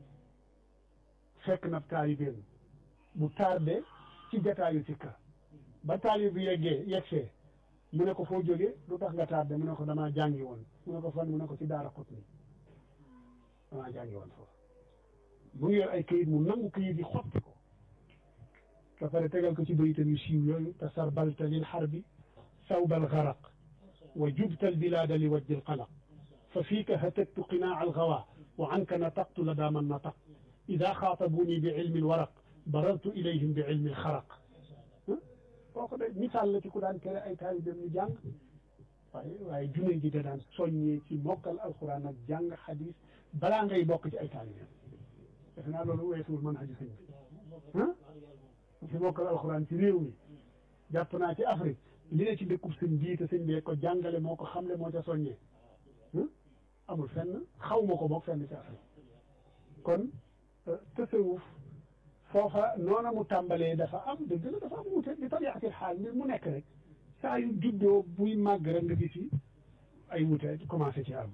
fekk na taalibeem bu tardé ci jataayu ci kër ba taalib bi yeggee yegsee mu ne ko foo jógee lu tax nga tardé mu ne ko damaa jàngi woon mu ne ko fan mu ne ko ci daara xut ni damaa jàngi woon foofu mu ngi yor ay këyit mu nangu këyit yi xotti ko ba pare tegal ko ci bayitam yu siiw yooyu te sarbalta lil xarbi sawbal garaq wa jubtal bilaada li wajjil qalaq fa fiika hatattu qinaa al gawa wa anka nataqtu la daaman nataq ida xaatabuni bi ilmi lwaraq barartu ilayhim bi ilmi lxaraq kooku de misaal la ci ku daan tere ay taalibeem ñu jàng waaye waaye junne ji da daan soññee ci mokkal alquran ak jàng xadis balaa ngay bokk ci ay taalibeem defe naa loolu weesuwul mën xaju sëñ bi ah ci mokkal alquran ci réew mi jàpp naa ci Afrique li ne ci dëkkub sëñ bii te sëñ bee ko jàngale moo ko xamle moo ca soññee amul fenn xaw ma ko boog fenn ci Afrique kon tasawuf foofa noona mu tàmbalee dafa am dëgg la dafa am wute di tabiatil xaal mbir mu nekk rek saa yu juddoo buy màgg rek nga gis ay wute commencé ci am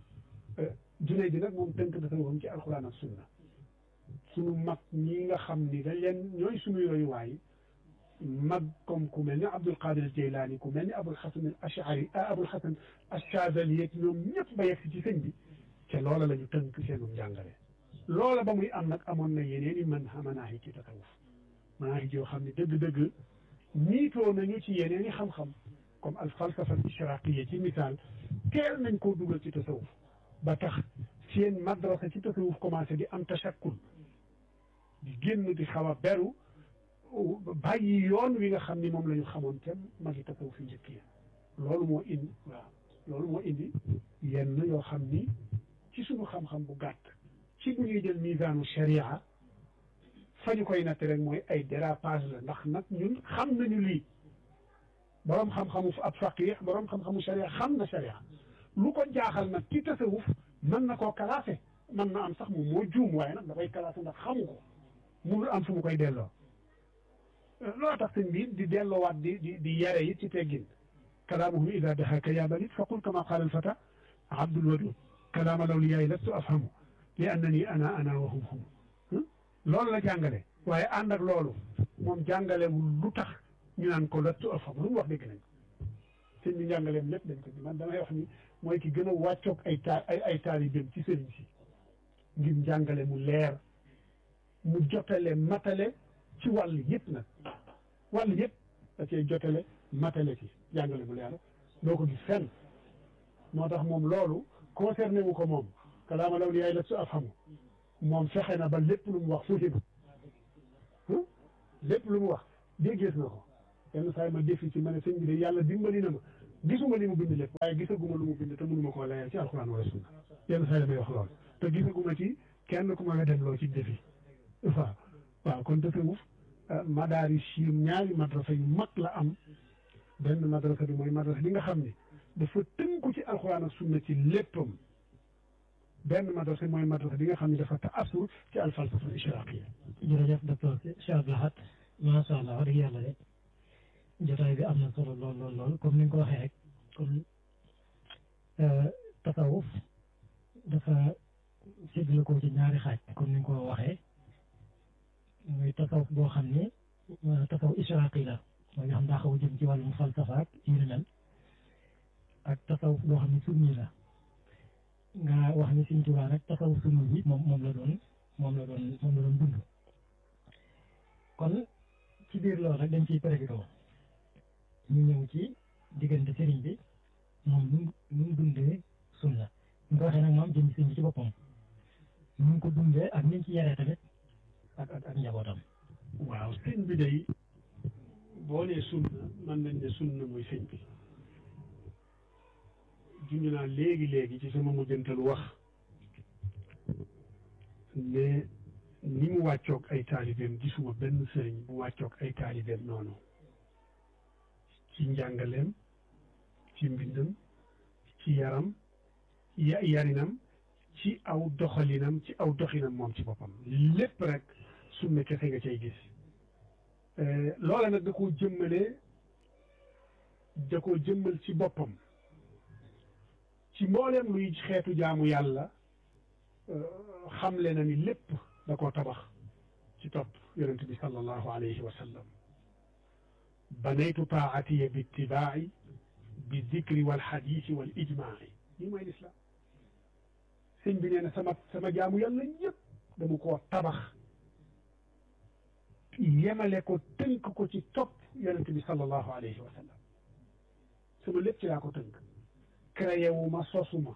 junne bi nag moom tënk tasawufam ci alquran ak sunna sunu mag ñi nga xam ni dañ leen ñooy suñu royuwaay mag comme ku mel ni Abdul Qadir Jeylaani ku mel ni Abul Xasan al Ashari Abul Xasan Achazali yeeg ñoom ñëpp ba yegg ci sëñ bi te loola la ñu tënk seenu njàngale loola ba muy am nag amoon na yeneen i mën manaahi ci tasawuf manaahi yoo xam ne dëgg-dëgg niitoo nañu ci yeneen i xam-xam comme al falsafa al ishraqiya ci misaal teel nañ koo dugal ci tasawuf ba tax seen madrasa ci tasawuf commencé di am tashakkul di génn di xaw a beru bàyyi yoon wi nga xam ni moom la ñu xamoon te magi tasawuf fi njëkk yi loolu moo indi waaw loolu moo indi yenn yoo xam ni ci suñu xam-xam bu gàtt ci bu ñuy jël misaanu sharia fa ñu koy natt rek mooy ay dérapage la ndax nag ñun xam nañu lii boroom xam-xamu ab faqih boroom xam-xamu sharia xam na sharia lu ko jaaxal nag ci tasawuf mën na koo classé mën na am sax moom moo juum waaye nag dafay classé ndax xamu ko munul am fu mu koy delloo loo tax sëñ bi di delloowaat di di di yare it ci teggin kalaamuhum ida dahaka ya balit faqul kama qaala alfata abdul wadud kalaama lawliyaay lastu afhamu li annani ana ana wa hum hum loolu la jàngale waaye ànd ak loolu moom jàngalewul lu tax ñu naan ko lastu afhamu lu mu wax dégg nañ sëñ bi njàngaleem lépp dañ ko di man damay wax ni mooy ki gën a wàccoog ay ta ay ay taalibeem ci sëriñ si ngir njàngale mu leer mu jotale matale ci wàll yëpp nag wàll yëpp da cee jotale matale ci jàngale mu leer doo ko gis fenn moo tax moom loolu concerné wu ko moom kalaama law li yaay la su afhamu moom fexe na ba lépp lu mu wax fuhima lépp lu mu wax déggees na ko yenn saa yi ma defi ci ma ne sëñ bi de yàlla dimbali na ma gisuma li mu bind lépp waaye gisaguma lu mu bind te mënuma koo layal ci alxuraan wala sunna yenn saa yi damay wax lool te gisaguma ci kenn ku ma weddem loo ci defi waaw waaw kon tasawuf madaari siim ñaari madrasa yu mag la am benn madrasa bi mooy madrasa bi nga xam ne dafa tënku ci alxuraan ak sunna ci léppam benn madrasa mooy madrasa bi nga xam ne dafa taasur ci alfalsafa ishraqiya jërëjëf docteur Cheikh Abdou Lahad macha allah wax dëgg yàlla de jotaay bi am na solo lool lool lool comme ni nga ko waxee rek comme tasawuf dafa séddale ko ci ñaari xaaj comme ni nga ko waxee muy tasawuf boo xam ne tasawuf israaqi la mooy nga xam daa xaw a jëm ci wàllum falsafa ak yu ni mel ak tasawuf boo xam ne sunni la nga wax ni Sëñ Tuubaa nag tasawuf sunni bi moom moom la doon moom la doon moom la doon dund kon ci biir loolu rek dañ ciy profité ñu ñëw ci diggante sëriñ bi moom nu nu mu dundee sunna ñu ko waxee nag moom jëm sëriñ bi ci boppam nu mu ko dundee ak ni mu ci yaree tamit ak ak ak njabootam. waaw sëñ bi day boo nee sunna mën nañ ne sunna mooy sëñ bi junj naa léegi léegi ci sama mujjantalu wax ne ni mu wàccoog ay taalibeem gisuma benn sëriñ bu wàccoog ay taalibeem noonu ci njàngaleem ci mbindam ci yaram ya yarinam ci aw doxalinam ci aw doxinam moom ci boppam lépp rek sunna kese nga cay gis loola nag da koo jëmmale da koo jëmmal ci boppam ci mbooleem luy xeetu jaamu yàlla xamle na ni lépp da koo tabax ci topp yonent bi sallallahu alayhi wa sallam banaytu taatiya bi ittibaai bi dikri wal xadiisi wal ijmaai lii mooy lislaam sëñ bi nee na sama sama jaamu yàlla yëpp dama koo tabax yemale ko tënk ko ci topp yonent bi sallallahu alayhi wa sallam sama lépp ci laa ko tënk créé wu ma sosuma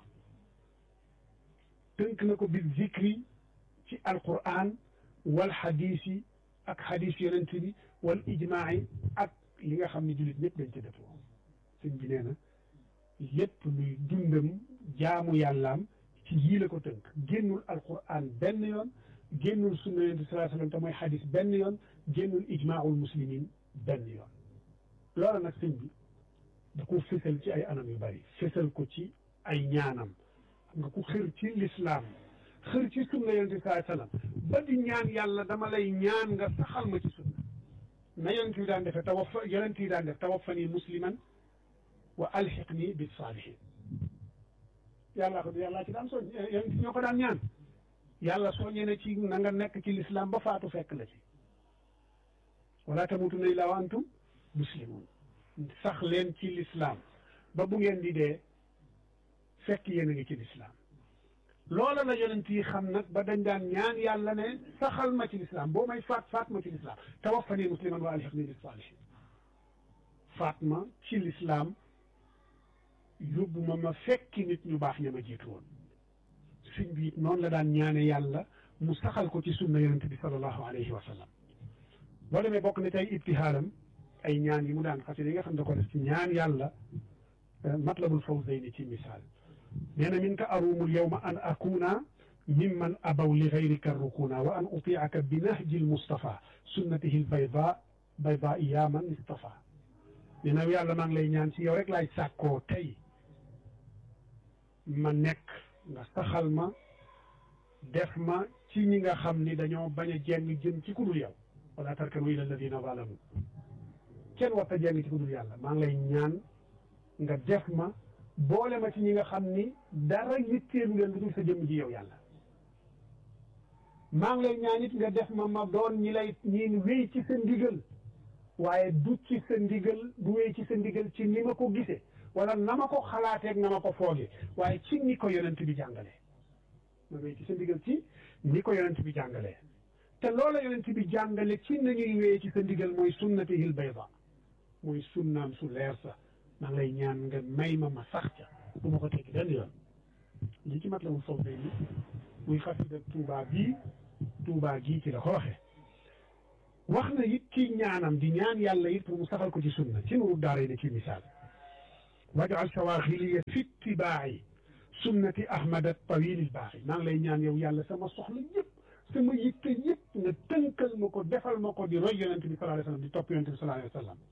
tënk na ko bi zikri ci alquran wal xadiisi ak xadiis yonent bi wal ijmaai ak li nga xam ne jullit ñëpp dañ ca dëppoo sëñ bi nee na lépp luy dundam jaamu yàllaam ci yii la ko tënk génnul alquran benn yoon génnul sunna yonent bi sallallahu alayhi wasallam te mooy xadis benn yoon génnul ijmaul muslimin benn yoon loola nag sëñ bi da ko fësal ci ay anam yu bari fësal ko ci ay ñaanam xam nga ku xër ci lislaam xër ci sunna yonent bi sallallahu alayhi wasallam ba di ñaan yàlla dama lay ñaan nga saxal ma ci sunna na yonent bi daan defee tawaffa yonent yi daan def tawaffani musliman wa alxiqni bis saalihin yàllaa ko yàllaa ci daan soñ yonent ñoo ko daan ñaan yàlla soññee na ci na nga nekk ci lislaam ba faatu fekk la ci wala tamutunna illaa wa antum muslimun sax leen ci lislaam ba bu ngeen di dee fekk yéen a ngi ci lislaam loola la yonent yi xam nag ba dañ daan ñaan yàlla ne saxal ma ci lislaam boo may faat faat ma ci lislaam tawaffani musliman wa alhiqni bis saalihin faat ma ci lislaam yóbbu ma ma fekki nit ñu baax ña ma jiitu woon sëñ bi it noonu la daan ñaane yàlla mu saxal ko ci sunna yonent bi sallallahu alayhi wa sallam boo demee bokk na tey ibtihaalam ay ñaan yi mu daan xasida yi nga xam ne ko def ci ñaan yàlla matlabul fawzayni ci misaal nee na min ka arumul yawma an akuna mimman abaw li gayrika rukuna wa an utiaka bi nahji l mustafa sunnatihi l bayda bayda ya man istafa nee na yàlla maa ngi lay ñaan ci yow rek laay sàkkoo tey ma nekk nga saxal ma def ma ci ñi nga xam ni dañoo bañ a jeng jëm ci ku dul yow wala tarkanu ila alladina zalamu kenn warta jeng ci ku dul yàlla maa ngi lay ñaan nga def ma boole ma ci ñi nga xam ni dara yitteelu leen lu dul sa jëmm ji yow yàlla maa ngi lay ñaan it nga def ma ma doon ñi lay ñi wéy ci sa ndigal waaye du ci sa ndigal du wéy ci sa ndigal ci ni ma ko gisee wala na ma ko xalaateeg na ma ko foogee waaye ci ni ko yonent bi jàngalee ma wéy ci sa ndigal ci ni ko yonent bi jàngalee te loola yonent bi jàngale ci nañuy wéy ci sa ndigal mooy sunnatihil bayda mooy sunnaam su leer sa maa ngi lay ñaan nga may ma ma sax ca bu ma ko tekki benn yoon li ci mat la mu foog day ni muy xasida Tuubaa bii Tuubaa gii ci la ko waxee wax na it ci ñaanam di ñaan yàlla it pour mu saxal ko ci sunna ci nuru daara yi ci misaal wajal sawaaxiliya fi ittibaa'i sunnati ahmad at-tawil al-baaxi maa ngi lay ñaan yow yàlla sama soxla yëpp sama yitte yëpp nga tënkal ma ko defal ma ko di roy yonente bi sallallahu alayhi wa sallam di topp yonente bi sallallahu alayhi wa sallam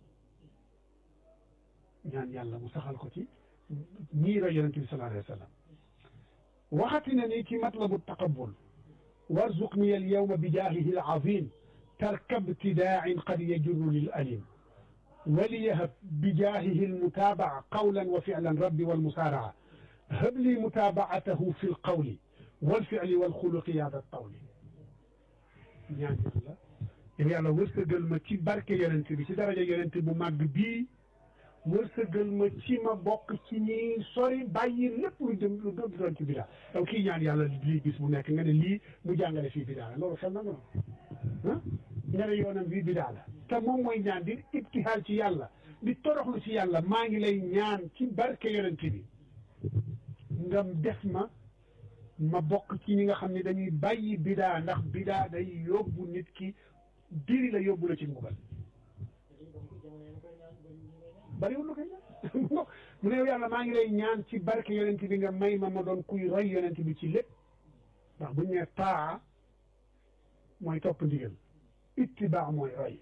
ñaan yàlla mu saxal ko ci ñii roy yonente bi sallallahu alayhi wa sallam waxati na ni ci matlabu taqabbul warzuqni al-yawma bi jaahihi al-azim tarka ibtidaa'in qad yajurru lil alim وليهب بجاهه المتابعة قولا وفعلا ربي والمسارعة هب لي متابعته في القول والفعل والخلق يا ذا الطول ñaan yàlla yow yàlla wërsëgal ma ci barke yonent bi ci daraja yonent bu màgg bii wërsëgal ma ci ma bokk ci ñi sori bàyyi lépp lu jëm lu doon ci bidaa yow kii ñaan yàlla lii bis bu nekk nga ne lii mu jàngale fii bidaa la loolu xel na nga ah nga ne yoonam bii bidaa la te moom mooy ñaan di ibtihaal ci yàlla di toroxlu ci yàlla maa ngi lay ñaan ci barke yonent bi nga def ma ma bokk ci ñi nga xam ne dañuy bàyyi bidaa ndax bidaa day yóbbu nit ki diri la yóbbu la ci mbugal bariwul lu koy ñaan mu ne yow yàlla maa ngi lay ñaan ci barke yonent bi nga may ma ma doon kuy roy yonent bi ci lépp ndax buñ ne taa mooy topp ndigal ittibaa mooy roy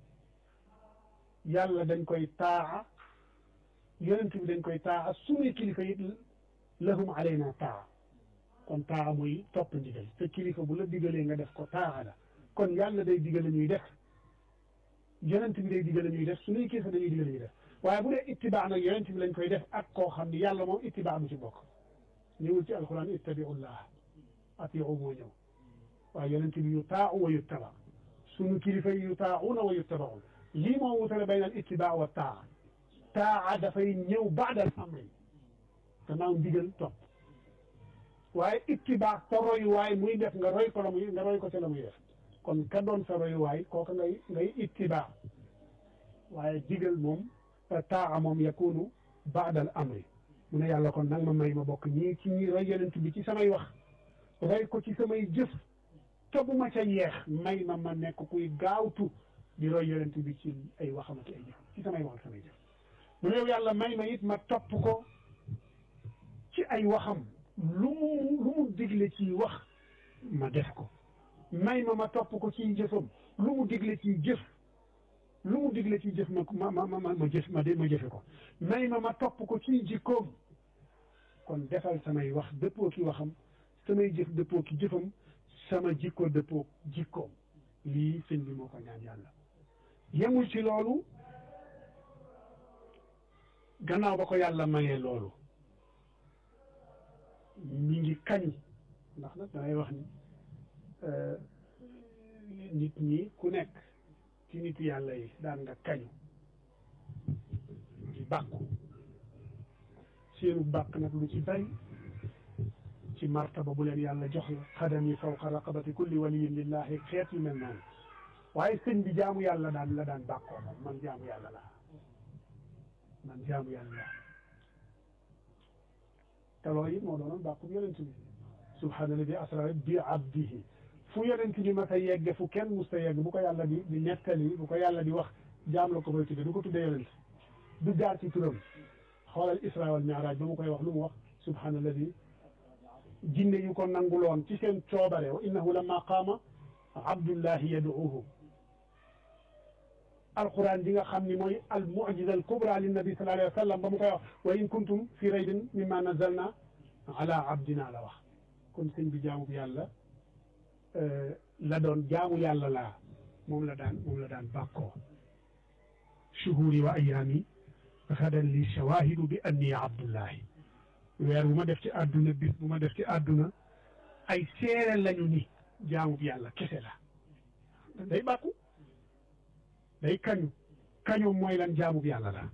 yàlla dañ koy taa yonent bi dañ koy taa suñuy kilifa it lahum alayna taa kon taa mooy topp ndigal te kilifa bu la digalee nga def ko taa la kon yàlla day digale ñuy def yonent bi day digale ñuy def suñuy kilifa dañuy digale ñuy def waaye bu dee ittibaa nag yonent bi lañ koy def ak koo xam ne yàlla moom ittibaa du ci bokk ñëwul ci alquran ittabiullah atiu moo ñëw waaye yonent bi yu taau wa yuttaba sunu kilifa yi yu taauna wa yuttabaun lii moo wutale bayna al ittibaa wa taa taa dafay ñëw baadal amri gannaaw ndigal topp waaye ittibaa sa royuwaay muy def nga roy ko la muy nga roy ko ca la muy def kon ka doon sa royuwaay kooka ngay ngay ittibaa waaye digal moom taa moom yakunu baadal amri mu ne yàlla kon nag ma may ma bokk ñii ci ñi roy yonent bi ci samay wax roy ko ci samay jëf te bu ma ca yeex may ma ma nekk kuy gaawtu di roy yonent bi ci ay waxam ak ay jëf ci samay wax ak samay jëf mu ne yàlla may ma it ma topp ko ci ay waxam lu mu lu mu digle ci wax ma def ko may ma ma topp ko ci jëfam lu mu digle ci jëf lu mu digle ci jëf ma ma ma ma ma jëf ma ma jëfe ko may ma ma topp ko ci jikkoom kon defal samay wax dëppoo ki waxam samay jëf dëppoo ki jëfam sama jikko dëppoo jikkoom lii sëñ bi moo ko ñaan yàlla yemul ci loolu gannaaw ba ko yàlla mayee loolu mi ngi kañ ndax nag dangay wax ni nit ñi ku nekk ci nit yàlla yi daan nga kañu di bàkku seenu bàkk nag lu ci bari ci martaba bu leen yàlla jox la xadami fawqa raqabati kulli waliyin lillahi xeet yu mel noonu waaye sëñ bi jaamu yàlla daan la daan bàkkoo moom man jaamu yàlla laa man jaamu yàlla laa te loolu it moo doonoon bàkkub yonent bi subhaanalladi asra bi abdihi fu yonent bi ma sa yegge fu kenn mus ta yegg bu ko yàlla di di nettali bu ko yàlla di wax jaam la ko koy tudde du ko tudde yonent du jaar ci turam xoolal isra wal mi'raj ba mu koy wax lu mu wax subhaanalladi jinne yu ko nanguloon ci seen coobare wa innahu lamma qaama abdullahi yaduuhu alquran di nga xam ni mooy al mujiza al kubra lin nabi sallallahu alayhi wa sallam ba mu koy wax wa in kuntum fi raybin mimma nazalna ala abdina la wax kon sëñ bi jaamu yàlla la doon jaamu yàlla laa moom la daan moom la daan bàkkoo shuhuri wa ayaami gadan li shawahidu bi anni abdullahi weer bu ma def ci àdduna bis bu ma def ci àdduna ay seere lañu ni jaamu yàlla kese la day bàkku day kañu kañu mooy lan jaamu yàlla la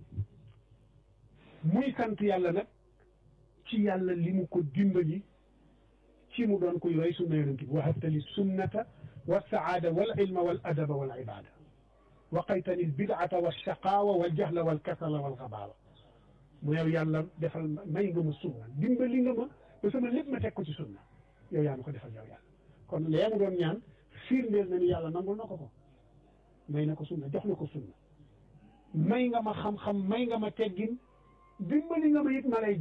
muy sant yàlla nag ci yàlla li mu ko dimbali ci mu doon koy roy sunna yonent bi wahabtali sunnata wa saada wal ilma wal adaba wal ibada waqaytani albidata walshaqawa waljahla walkasala walxabaaba mu yow yàlla defal may nga ma sunna dimbali nga ma ba sama lépp ma teg ko ci sunna yow yaa ma ko defal yow yàlla kon lee mu doon ñaan firndeel na ni yàlla nangul na ko ko may na ko sunna jox na ko sunna may nga ma xam-xam may nga ma teggin dimbali nga ma it ma lay